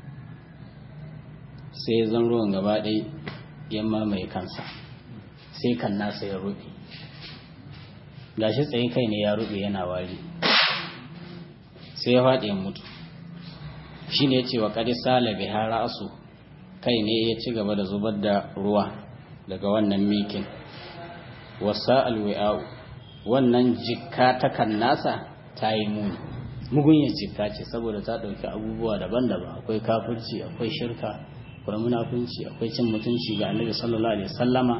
sai zan ruwan gaba ɗai ya mamaye kansa sai kan nasa ya rufe gashi tsaye kai ne ya rufe yana wari sai ya faɗi mutu shi ne ya ce wa ƙari salabi har ra'asu kai ne ya ci gaba da zubar da ruwa daga wannan mikin wasa alwi'a'u wannan jikka ta kan nasa ta yi muni mugunyar jikka ce saboda ta ɗauki abubuwa daban-daban akwai kafirci akwai shirka akwai munafunci akwai cin mutunci ga annabi sallallahu alaihi wasallama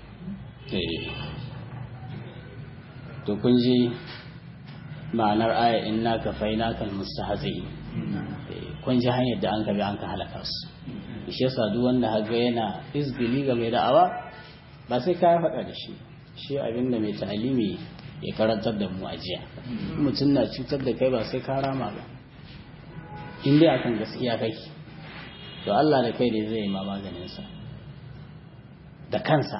to kun ji ma'anar aya inna ka faina kal mustahzi kun ji hanyar da an ka bi an ka halaka su shi yasa duk wanda haga yana izbili ga mai da'awa ba sai ka faɗa da shi shi abinda mai ta'alimi ya karantar da mu a jiya mutum na cutar da kai ba sai ka rama ba in dai akan gaskiya kake to Allah da kai da zai yi ma maganinsa da kansa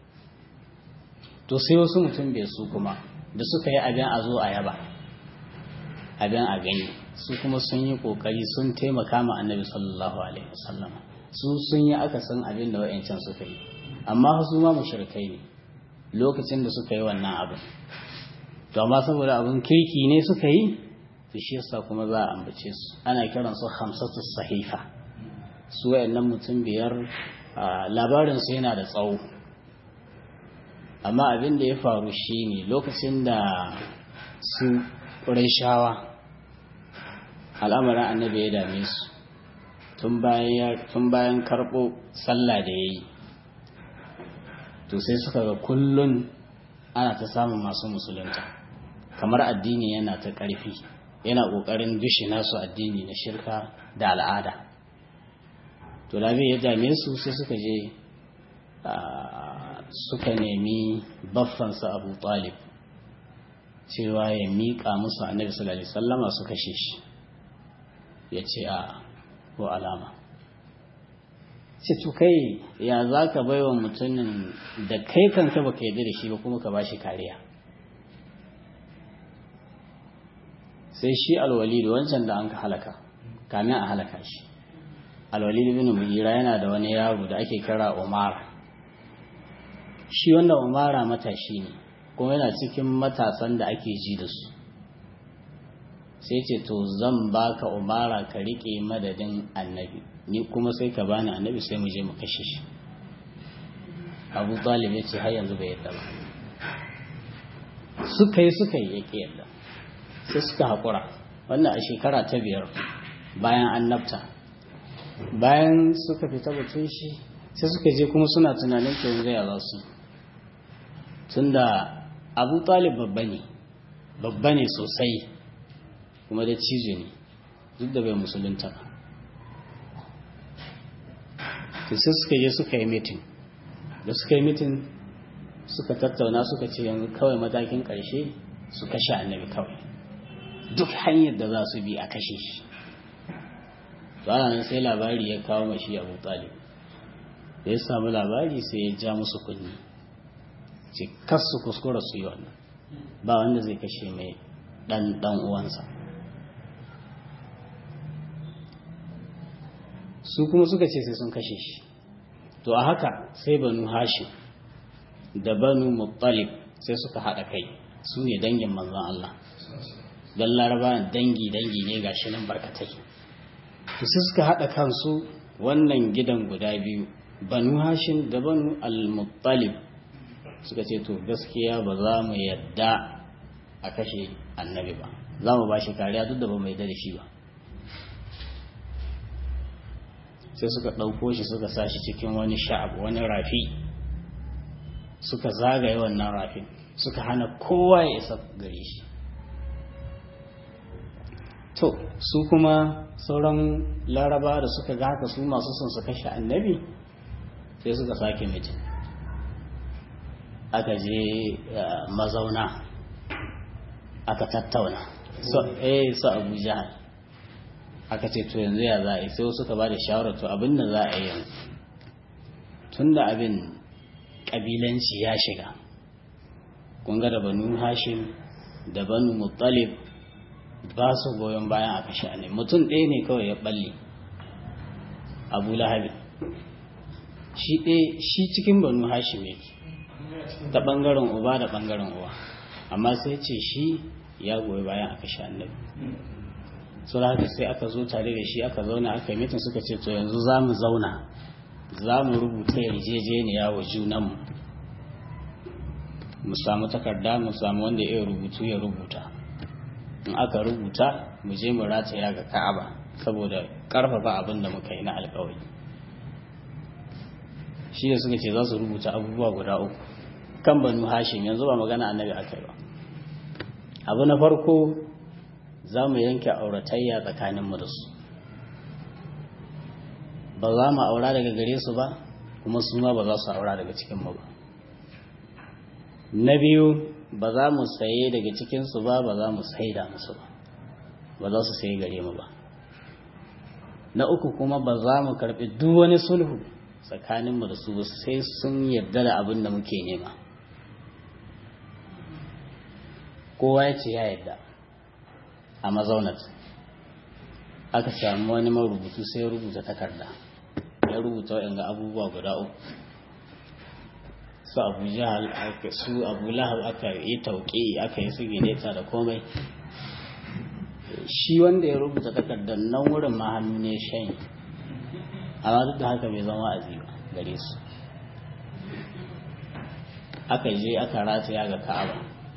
to sai wasu mutum bai su kuma da suka yi abin a zo a yaba abin a gani su kuma sun yi kokari sun taimaka ma annabi sallallahu alaihi wasallam su sun yi akasin abin da wa'ancan suka yi amma su ma mushrikai ne lokacin da suka yi wannan abin to amma saboda abin kirki ne suka yi to shi yasa kuma za a ambace su ana kiran su hamsatu sahifa su wayannan mutum biyar labarin su yana da tsawo amma abin da ya faru shine lokacin da su shawa al'amarin annabi ya dame su tun bayan karɓo sallah da ya yi to sai suka ga kullun ana ta samun masu musulunta kamar addini yana ta ƙarfi yana ƙoƙarin dushe nasu addini na shirka da al'ada to labi ya dame su sai suka je suka nemi baffansa abu talib cewa ya miƙa musu annabi sallallahu alaihi wasallama su kashe shi ya ce a ko alama ce to kai ya za ka bai wa mutumin da kai kanka baka yarda da shi ba kuma ka ba shi kariya sai shi alwalid wancan da an ka halaka kamin a halaka shi alwalid bin mugira yana da wani yaro da ake kira umara shi wanda umara matashi ne kuma yana cikin matasan da ake ji da su sai ce to zan baka umara ka rike madadin annabi ni kuma sai ka bani annabi sai mu je mu kashe shi abu talib ya ce har yanzu bai yadda ba suka yi suka yi yake yadda sai suka haƙura wannan a shekara ta biyar bayan annabta bayan suka fita batun shi sai suka je kuma suna tunanin to yanzu ya za su tunda abu talib babba ne babba ne sosai kuma da cizo ne duk da bai musulunta ba to sai suka je suka yi mitin da suka yi mitin suka tattauna suka ce yanzu kawai matakin ƙarshe su kashe annabi kawai duk hanyar da za su bi a kashe shi to ana nan sai labari ya kawo mashi abu talib da ya samu labari sai ya ja musu kunni ce kas su kuskura su yi wannan ba wanda zai kashe mai dan dan uwansa su kuma suka ce sai sun kashe shi to a haka sai banu hashim da banu muttalib sai suka haɗa kai su ne dangin manzon Allah don laraba dangi dangi ne ga shi nan barkatai to sai suka haɗa kansu wannan gidan guda biyu banu hashim da banu al-muttalib suka ce to gaskiya ba za mu yadda a kashe annabi ba za mu ba shi kariya duk da ba mai da shi ba sai suka ɗauko shi suka sa shi cikin wani sha'ab wani rafi suka zagaye wannan rafin suka hana kowa ya isa gare shi to su kuma sauran laraba da suka ga haka su masu son su kashe annabi sai suka sake mitin aka je mazauna aka tattauna eh su abu jihar aka ce to yanzu ya za a yi sai suka ba da shawarar to abin da za a yi yanzu tun da abin ƙabilanci ya shiga kunga da banu hashim da banu muttalib ba su goyon bayan a kashe ne mutum ɗaya ne kawai ya balle abu lahabi shi ɗaya shi cikin banu hashim yake ta ɓangaren uba da ɓangaren uwa amma sai ce shi ya goyi bayan a kashe annabi sun haka sai aka zo tare da shi aka zauna aka mitin suka ce to yanzu za mu zauna za mu rubuta yarjejeniya wa junanmu mu samu takarda mu samu wanda ya rubutu ya rubuta in aka rubuta mu je mu rataya ga ka'aba saboda karfafa abin da muka yi na alkawari shi da suka ce za su rubuta abubuwa guda uku kan banu hashim yanzu ba magana annabi aka yi ba abu na farko za mu yanke auratayya tsakaninmu da su ba za mu aura daga gare su ba kuma su ma ba za su aura daga cikinmu ba na biyu ba za mu saye daga cikinsu ba ba za mu saida musu ba ba za su saye gare mu ba na uku kuma ba za mu karɓi duk wani sulhu tsakaninmu da su ba sai sun yarda da abin da muke nema kowa ya ce ya yarda a mazaunat aka samu wani marubutu sai ya rubuta takarda ya rubuta waɗanda abubuwa guda uku su abu jahal su abu lahab aka yi tauƙi aka yi su da komai shi wanda ya rubuta takardar nan wurin ma hannu ne shan amma duk da haka bai zama wa'azi ba gare su aka je aka rataya ga ka'aba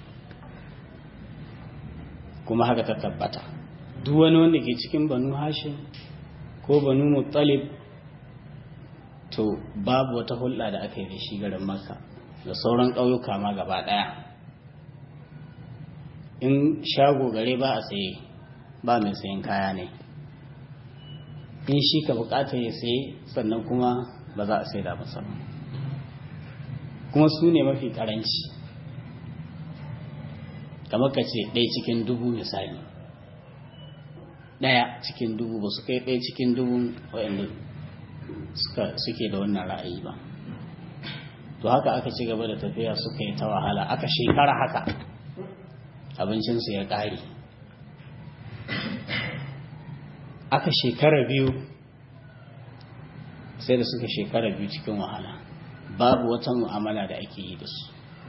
kuma haka ta tabbata duk wani wanda ke cikin banu hashim ko banu muttalib to babu wata hulɗa da aka yi da shi garin makka da sauran ƙauyuka ma gaba ɗaya in shago gare ba a saye ba mai sayan kaya ne in shi ka bukata ya saye sannan kuma ba za a sai da masa kuma su ne mafi karanci kamar ka ce ɗaya cikin dubu misali ɗaya cikin dubu ba su kai ɗaya cikin dubu waɗanda suke da wannan ra'ayi ba to haka aka ci gaba da tafiya suka yi ta wahala aka shekara haka abincinsu ya ƙare aka shekara biyu sai da suka shekara biyu cikin wahala babu wata mu'amala da ake yi da su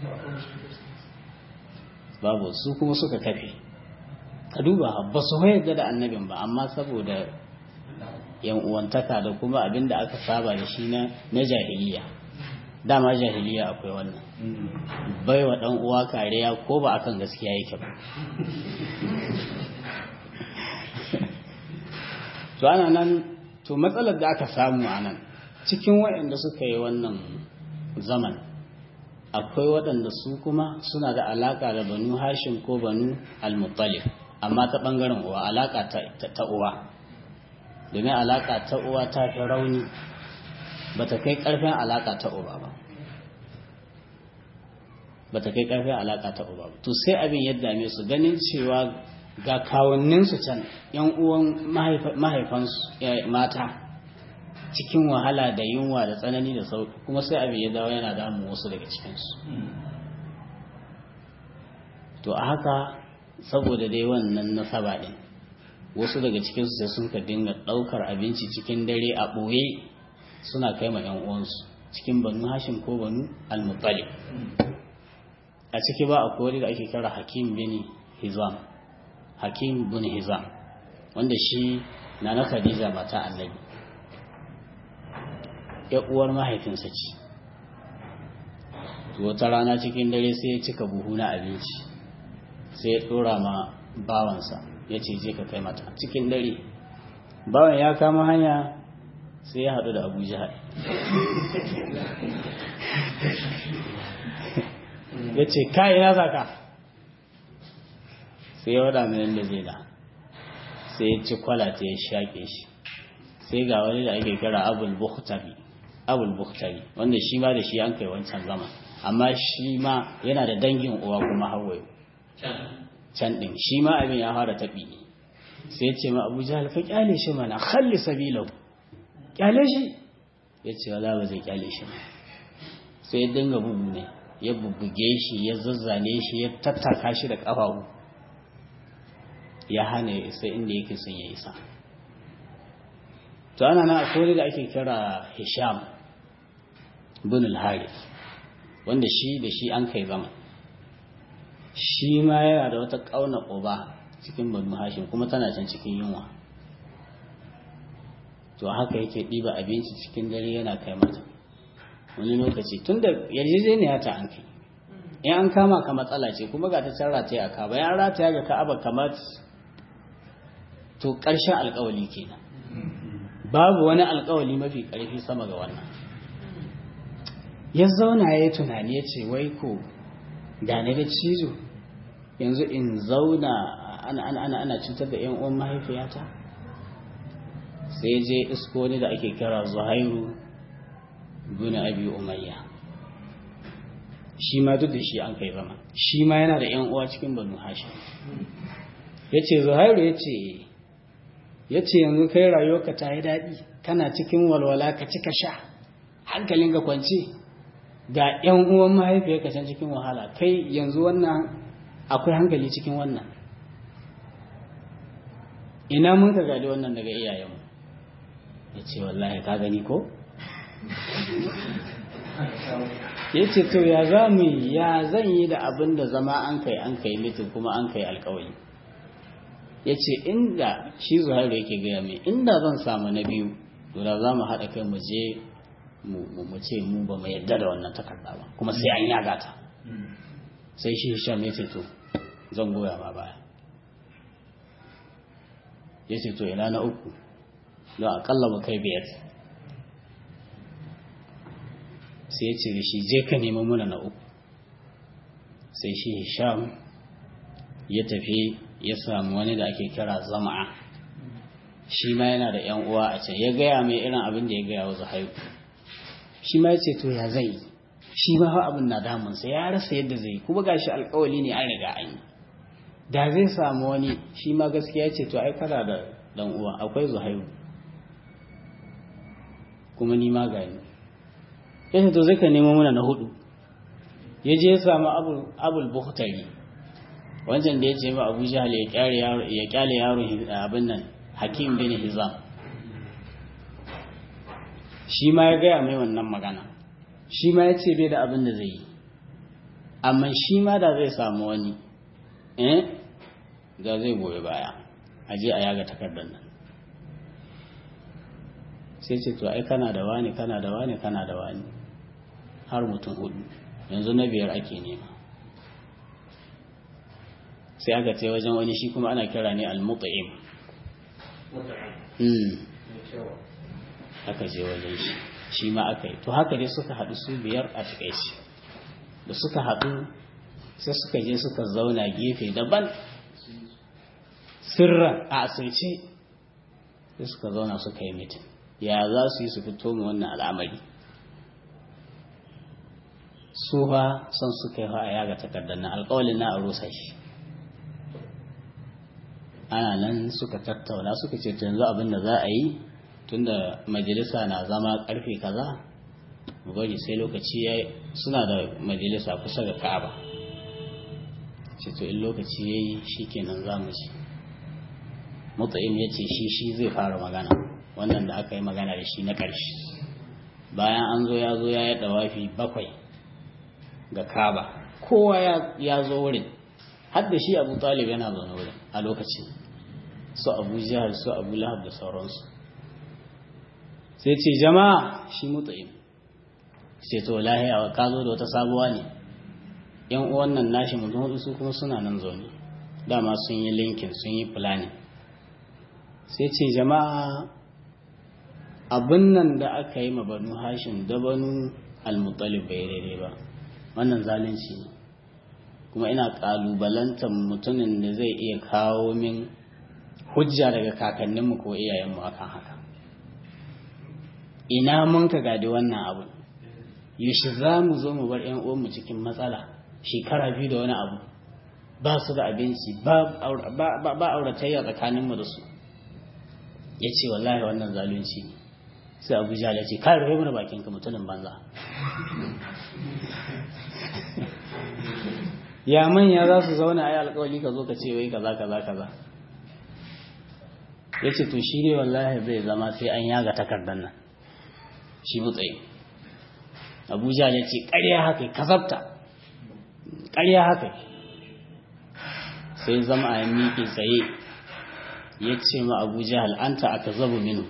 babu su kuma suka kafe ka duba ba su yarda da annabin ba amma saboda yan uwantaka da kuma abin da aka saba da shi na jahiliya dama jahiliya akwai wannan bai wa dan uwa kariya ko ba akan gaskiya yake ba to ana nan to matsalar da aka samu a nan cikin waɗanda suka yi wannan zaman akwai waɗanda su kuma suna da alaƙa da banu hashim ko banu al-muttalib amma ta ɓangaren uwa alaƙa ta uwa domin alaƙa ta uwa ta fi rauni ba ta kai ƙarfin alaƙa ta uba ba ba ta kai ƙarfin alaƙa ta uba ba to sai abin ya dame su ganin cewa ga kawunninsu can yan uwan mahaifansu mata cikin wahala da yunwa da tsanani da sauki kuma sai abin ya dawo yana damun wasu daga cikinsu to a haka saboda dai wannan nasaba din wasu daga cikinsu sai sun ka dinga ɗaukar abinci cikin dare a ɓoye suna kai ma yan uwansu cikin banu hashim ko banu al-muttalib a ciki ba akwai wani da ake kira hakim bin hizam hakim bin hizam wanda shi na na khadija mata annabi ya uwar mahaifinsa ce wata rana cikin dare sai ya cika buhu na abinci sai ya ɗora ma bawansa ya ce je ka kai mata cikin dare bawan ya kama hanya sai ya haɗu da abu jihar ya ce kai na zaka sai ya wada mai da zai da sai ya ci kwalata ya shaƙe shi sai ga wani da ake kira abul bukhtari abul bukhtari wanda shi ma da shi an kai wancan zama amma shi ma yana da dangin uwa kuma hawaye can din shi ma abin ya fara taɓi sai ce ma abu jahal ka kyale shi mana khalli sabilahu kyale shi ya ce wala ba zai kyale shi ba sai ya dinga bugu ne ya bubbuge shi ya zazzane shi ya tattaka shi da ƙafafu ya hana ya isa inda yake son ya isa to ana na akwai da ake kira hisham bin al-harith wanda shi da shi an kai zama shi ma yana da wata ƙauna ƙuba cikin banu hashim kuma tana can cikin yunwa to haka yake ɗiba abinci cikin dare yana kai mata wani lokaci tun da yarjejeniya ta an kai in an kama ka matsala ce kuma ga ta can rataya a kaba ya rataya ga ka'aba kamar to ƙarshen alƙawali kenan babu wani alƙawali mafi ƙarfi sama ga wannan ya zauna ya yi tunani ya ce wai ko da ni da cizo yanzu in zauna ana ana ana cutar da yan uwan mahaifiyata sai je isko ni da ake kira zuhairu bin abi umayya shi ma duk da shi an kai zama shi ma yana da yan uwa cikin banu hashim yace zuhairu yace yace yanzu kai rayuwarka ta yi daɗi kana cikin walwala ka cika sha hankalin ga kwance ga yan uwan mahaifiyarka can cikin wahala kai yanzu wannan akwai hankali cikin wannan ina mun ka gadi wannan daga iyayenmu ya ce wallahi ka gani ko? ya ce to ya za mu ya zan yi da abin da zama an kai an kai mitin kuma an kai alkawari ya ce inda shi zuhairu yake gaya mai inda zan samu na biyu to da za mu haɗa kai mu je mu ce mu ba mu yarda da wannan takarda ba kuma sai an yaga ta sai shi hisham ya ce to zan goya ma baya ya ce to ina na uku don akalla mu kai biyar sai ya ce da shi je ka nemi muna na uku sai shi hisham ya tafi ya samu wani da ake kira zama'a shi ma yana da yan uwa a can ya gaya mai irin abin da ya gaya wa zuhairu shi ma ya ce to ya zai shi ma fa abin na damunsa ya rasa yadda zai kuma gashi alkawali ne an riga an yi da zai samu wani shi ma gaskiya ce to ai kana da dan uwa akwai zuhairu kuma ni ma gani yace to zai ka nemo mana na hudu ya je ya samu abul abul bukhtari wancan da ya ce ma abu jahal ya kyale yaro ya kyale yaro abin nan hakim bin hizam shi ma ya gaya mai wannan magana shi ma ya ce bai da abin da zai yi amma shi ma da zai samu wani eh da zai goyi baya a je a yaga takardar nan sai ce to ai kana da wani kana da wani kana da wani har mutum hudu yanzu na biyar ake nema sai aka ce wajen wani shi kuma ana kira ne al-mut'im aka je wajen shi shi ma aka yi to haka dai suka haɗu su biyar a takaici da suka haɗu sai suka je suka zauna gefe daban sirra a asirce sai suka zauna suka yi mitin ya za su yi su fito mu wannan al'amari su fa son suka yi a yaga takardar na alƙawalin na a rusa shi ana nan suka tattauna suka ce yanzu abin da za a yi tunda majalisa na zama karfe kaza mu bari sai lokaci ya suna da majalisa kusa ga ka'aba ce to in lokaci ya yi shi kenan za mu ci mutu'im ya ce shi shi zai fara magana wannan da aka yi magana da shi na ƙarshe bayan an zo ya zo ya yi ɗawafi bakwai ga kaba kowa ya zo wurin har da shi abu talib yana zaune wurin a lokacin su abu jihar su abu lahab da sauransu sai ce jama'a shi mutu'im ce to lahiya ka zo da wata sabuwa ne yan uwan nan nashi mutum hudu su kuma suna nan zaune dama sun yi linkin sun yi planning sai ce jama'a abin nan da aka yi ma banu hashin da banu almutalib bai daidai ba wannan zalunci ne kuma ina kalubalantar mutumin da zai iya kawo min hujja daga kakanninmu ko iyayenmu akan haka ina mun ka gadi wannan abu yaushe za mu zo mu bar yan uwanmu cikin matsala shekara biyu da wani abu ba su da abinci ba auratayya tsakaninmu da su ya ce wallahi wannan zalunci ne sai abu jala ce kai rufe mana bakinka mutumin banza ya manya za su zauna a yi alkawali ka zo ka ce wai kaza kaza kaza ya ce to shi ne wallahi bai zama sai an yaga takardar nan shi mutsayi abuja ya ce ƙarya haka kasabta ƙarya haka sai zama a miƙe tsaye ya ce ma abuja al'anta aka zaba minu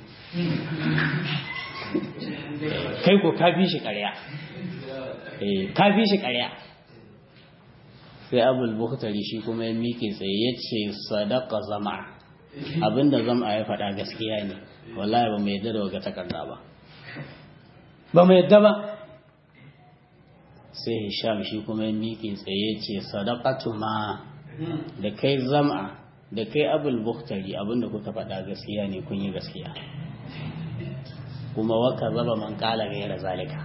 kai ko ka fi shi ƙarya ka fi shi ƙarya sai abul bukhtari shi kuma ya miƙe tsaye ya ce sadaka zama abinda zama ya faɗa gaskiya ne wallahi ba mai yadda da waga takarda ba ba mai yadda ba sai hisham shi kuma ya miƙe tsaye ce sadaqatu ma da kai zama da kai abul bukhtari abinda kuka faɗa gaskiya ne kun yi gaskiya kuma waka zaba man kala gaira zalika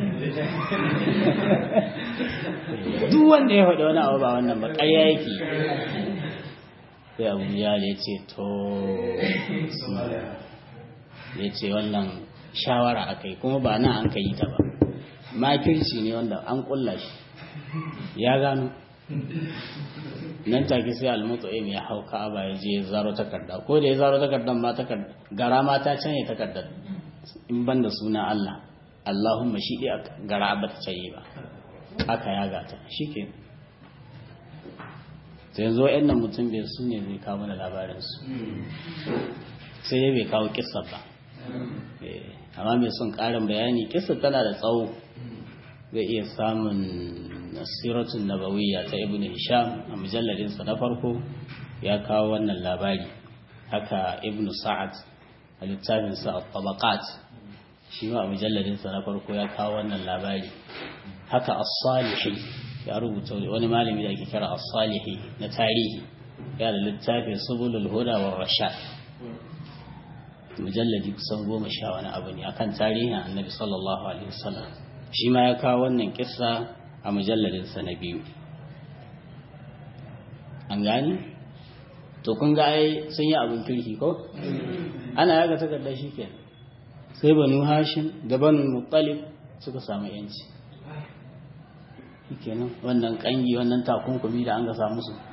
duk wanda ya faɗi wani abu ba wannan ba ƙarya yake sai abu ya ce to ya ce wannan shawara aka yi kuma ba nan an ka yi ta ba makirci ne wanda an kulla shi ya gano nan take sai almutu ya hau ka'aba ya je zaro takarda ko da ya zaro takardar ma takarda gara ma ta canye takardar in ban da suna Allah Allahumma shi ɗaya gara ba ta canye ba aka yaga ta shi ke sai yanzu wa'yan nan mutum bai su ne zai kawo mana labarinsu sai dai bai kawo kissa ba amma mai son ƙarin bayani kissa tana da tsawo zai iya samun nasiratun nabawiyya ta ibn hisham a mujalladinsa na farko ya kawo wannan labari haka ibn sa'ad a littafinsa a tabaqat shi ma a mujalladinsa na farko ya kawo wannan labari haka as-salihi ya rubuta wani malami da ake kira as-salihi na tarihi ya da littafin subulul huda war rashad mujalladi kusan goma sha wani abu ne akan tarihin annabi sallallahu alaihi wasallam shi ma ya kawo wannan kissa a mujalladinsa na biyu an gani to kun ga ai sun yi abin kirki ko ana yaga takardar shi ke sai banu hashim da banu muttalib suka samu yanci kenan wannan kangi wannan takunkumi da an ga samu su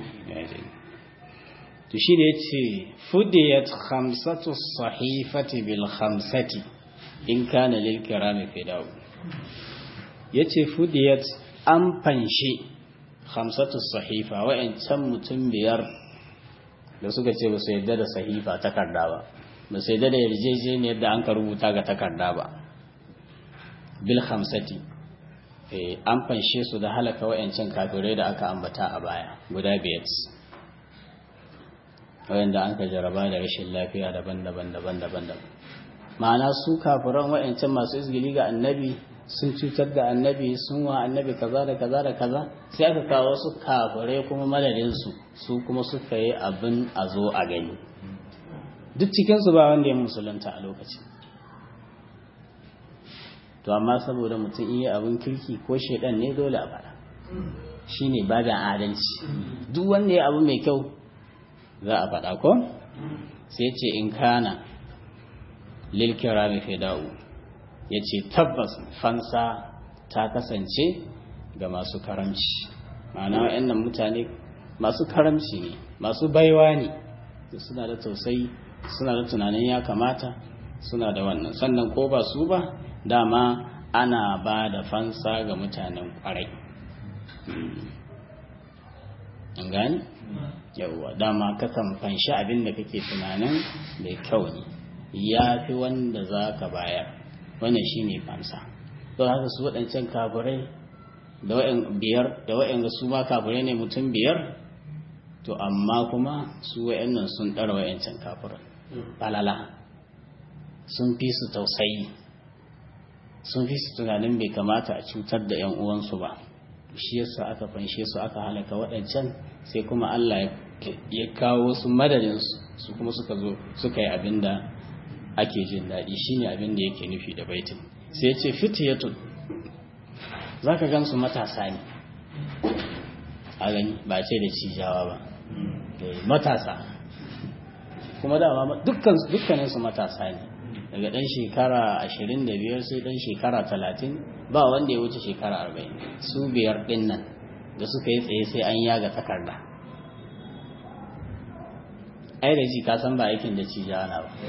to shi da ya ce fudiyat khamsatu sahifati bil khamsati in kana lil kirami fidau ya ce fudiyat an fanshe khamsatu sahifa wa'ancan mutum biyar da suka ce ba su yadda da sahifa takarda ba ba su yadda da yarjejeniyar da an ka rubuta ga takarda ba bil khamsati an fanshe su da halaka wa'ancan kafirai da aka ambata a baya guda biyar wayanda an ka jaraba da rashin lafiya daban-daban daban-daban ma'ana su kafiran wa'ancan masu izgili ga annabi sun cutar da annabi sun wa annabi kaza da kaza da kaza sai aka kawo su kafirai kuma madadin su su kuma suka yi abin a zo a gani duk cikin su ba wanda ya musulunta a lokacin to amma saboda mutum iya abin kirki ko shedan ne dole a fara shine babin adalci duk wanda ya abu mai kyau za a faɗa ko sai ce in kana lil kirami fida'u ya ce tabbas fansa ta kasance ga masu karamci ma'ana wa'annan mutane masu karamci ne masu baiwa ne suna da tausayi suna da tunanin ya kamata suna da wannan sannan ko ba su ba dama ana ba da fansa ga mutanen kwarai an gani yauwa dama kakan fanshi abin da kake tunanin mai kyau ne ya fi wanda za ka bayar wannan shi ne fansa don haka su waɗancan kafirai da wa'in biyar da wa'in su ma kafirai ne mutum biyar to amma kuma su wa'annan sun ɗara wa'ancan kafirai balala sun fi su tausayi sun fi su tunanin bai kamata a cutar da 'yan uwansu ba shi yasa aka fanshe su aka halaka waɗancan sai kuma Allah ya kawo su madadinsu su kuma suka zo suka yi abin da ake jin daɗi shine abin da yake nufi da baitin sai ya ce fitiyatun za ka gan su matasa ne a gani ba ce da cijawa ba matasa kuma dama dukkaninsu matasa ne daga ɗan shekara ashirin da biyar sai ɗan shekara talatin ba wanda ya wuce shekara arba'in su biyar ɗin nan da suka yi tsaye sai an yaga takarda ai da ji kasan ba aikin da ci jana ba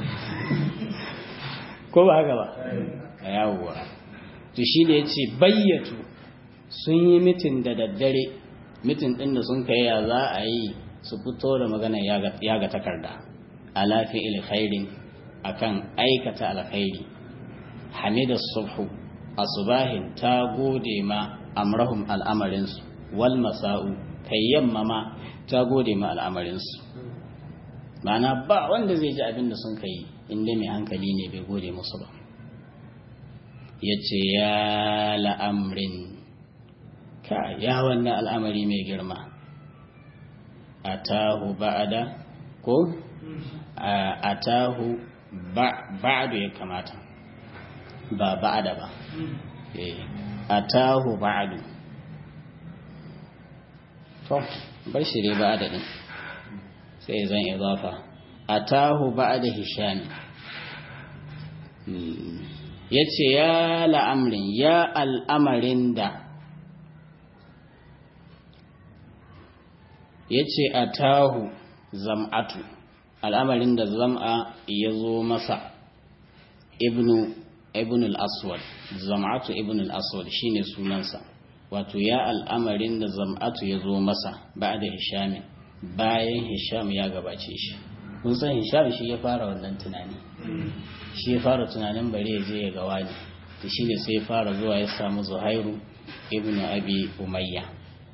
ko ba haka ba a yawuwa to shi da ya ce bayyatu sun yi mitin da daddare mitin ɗin da sun kai ya za a yi su fito da magana yaga takarda ala fi'il khairin akan aikata alkhairi hamida subhu asubahin ta gode ma amrahum al'amarinsu wal masa'u kai yamma ma ta gode ma al'amarinsu ma'ana ba wanda zai ji abin da sun kai inda mai hankali ne bai gode musu ba ya ce ya la'amrin ka ya wannan al'amari mai girma a tahu ba'ada ko a tahu ba'adu ya kamata ba ba'ada ba a tahu ba'adu to bar shi dai ba'ada din sai zan idafa a tahu ba'ada hishami ya ce ya la'amrin ya al'amarin da ya ce a tahu zam'atu al'amarin da zam'a ya zo masa ibnu ibn al-aswad zam'atu ibn al-aswad shine sunansa wato ya al'amarin da zam'atu ya zo masa ba'da hisham bayan hisham ya gabace shi kun san hisham shi ya fara wannan tunani shi ya fara tunanin bare ya je ya ga wani to shine sai ya fara zuwa ya samu zuhairu ibn abi umayya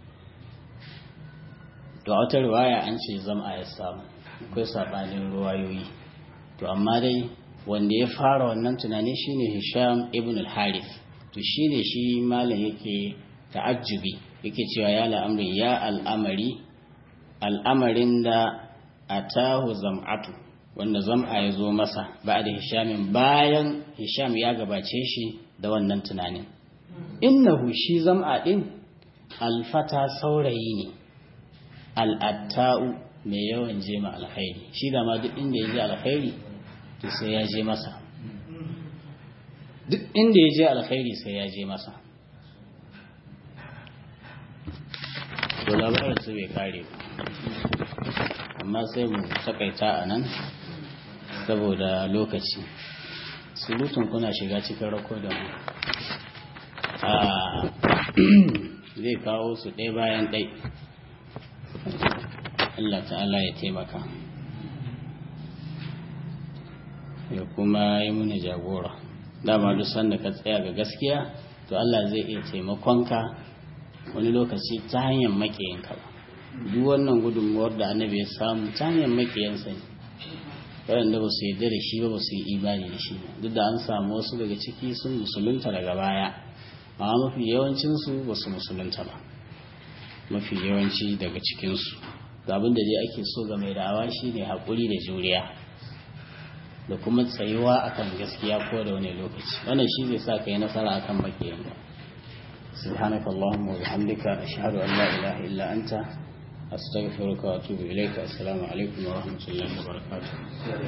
to a wata riwaya an ce zam'a ya samu akwai sabanin ruwayoyi to amma dai wanda ya fara wannan tunani shine Hisham ibn al-Harith to shine shi malam yake ta'ajjubi yake cewa ya al'amri ya al'amari al'amarin da atahu zam'atu wanda zam'a ya zo masa ba da Hishamin bayan Hisham ya gabace shi da wannan tunanin innahu shi zam'a din alfata saurayi ne al'atta'u mai yawan je ma alkhairi shi da ma duk inda ya je alkhairi to sai ya je masa duk inda ya je alkhairi sai ya je masa to labarin su bai kare amma sai mu takaita a nan saboda lokaci surutun kuna shiga cikin rakodin zai kawo su ɗaya bayan ɗai Allah ta'ala ya taimaka ya kuma yi muni jagora dama duk sanda ka tsaya ga gaskiya to Allah zai iya taimakonka wani lokaci ta hanyar makiyinka ba duk wannan gudunmuwar da annabi ya samu ta hanyar makiyansa ne waɗanda ba su yarda da shi ba ba su yi imani da shi duk da an samu wasu daga ciki sun musulunta daga baya amma mafi yawancinsu ba su musulunta ba mafi yawanci daga cikinsu ga abin da dai ake so ga mai da'awa shi ne haƙuri da juriya da kuma tsayuwa akan gaskiya ko da wani lokaci wannan shi zai sa ka yi nasara akan makiyan سبحانك اللهم وبحمدك أشهد أن لا إله إلا أنت أستغفرك وأتوب إليك السلام عليكم ورحمة الله وبركاته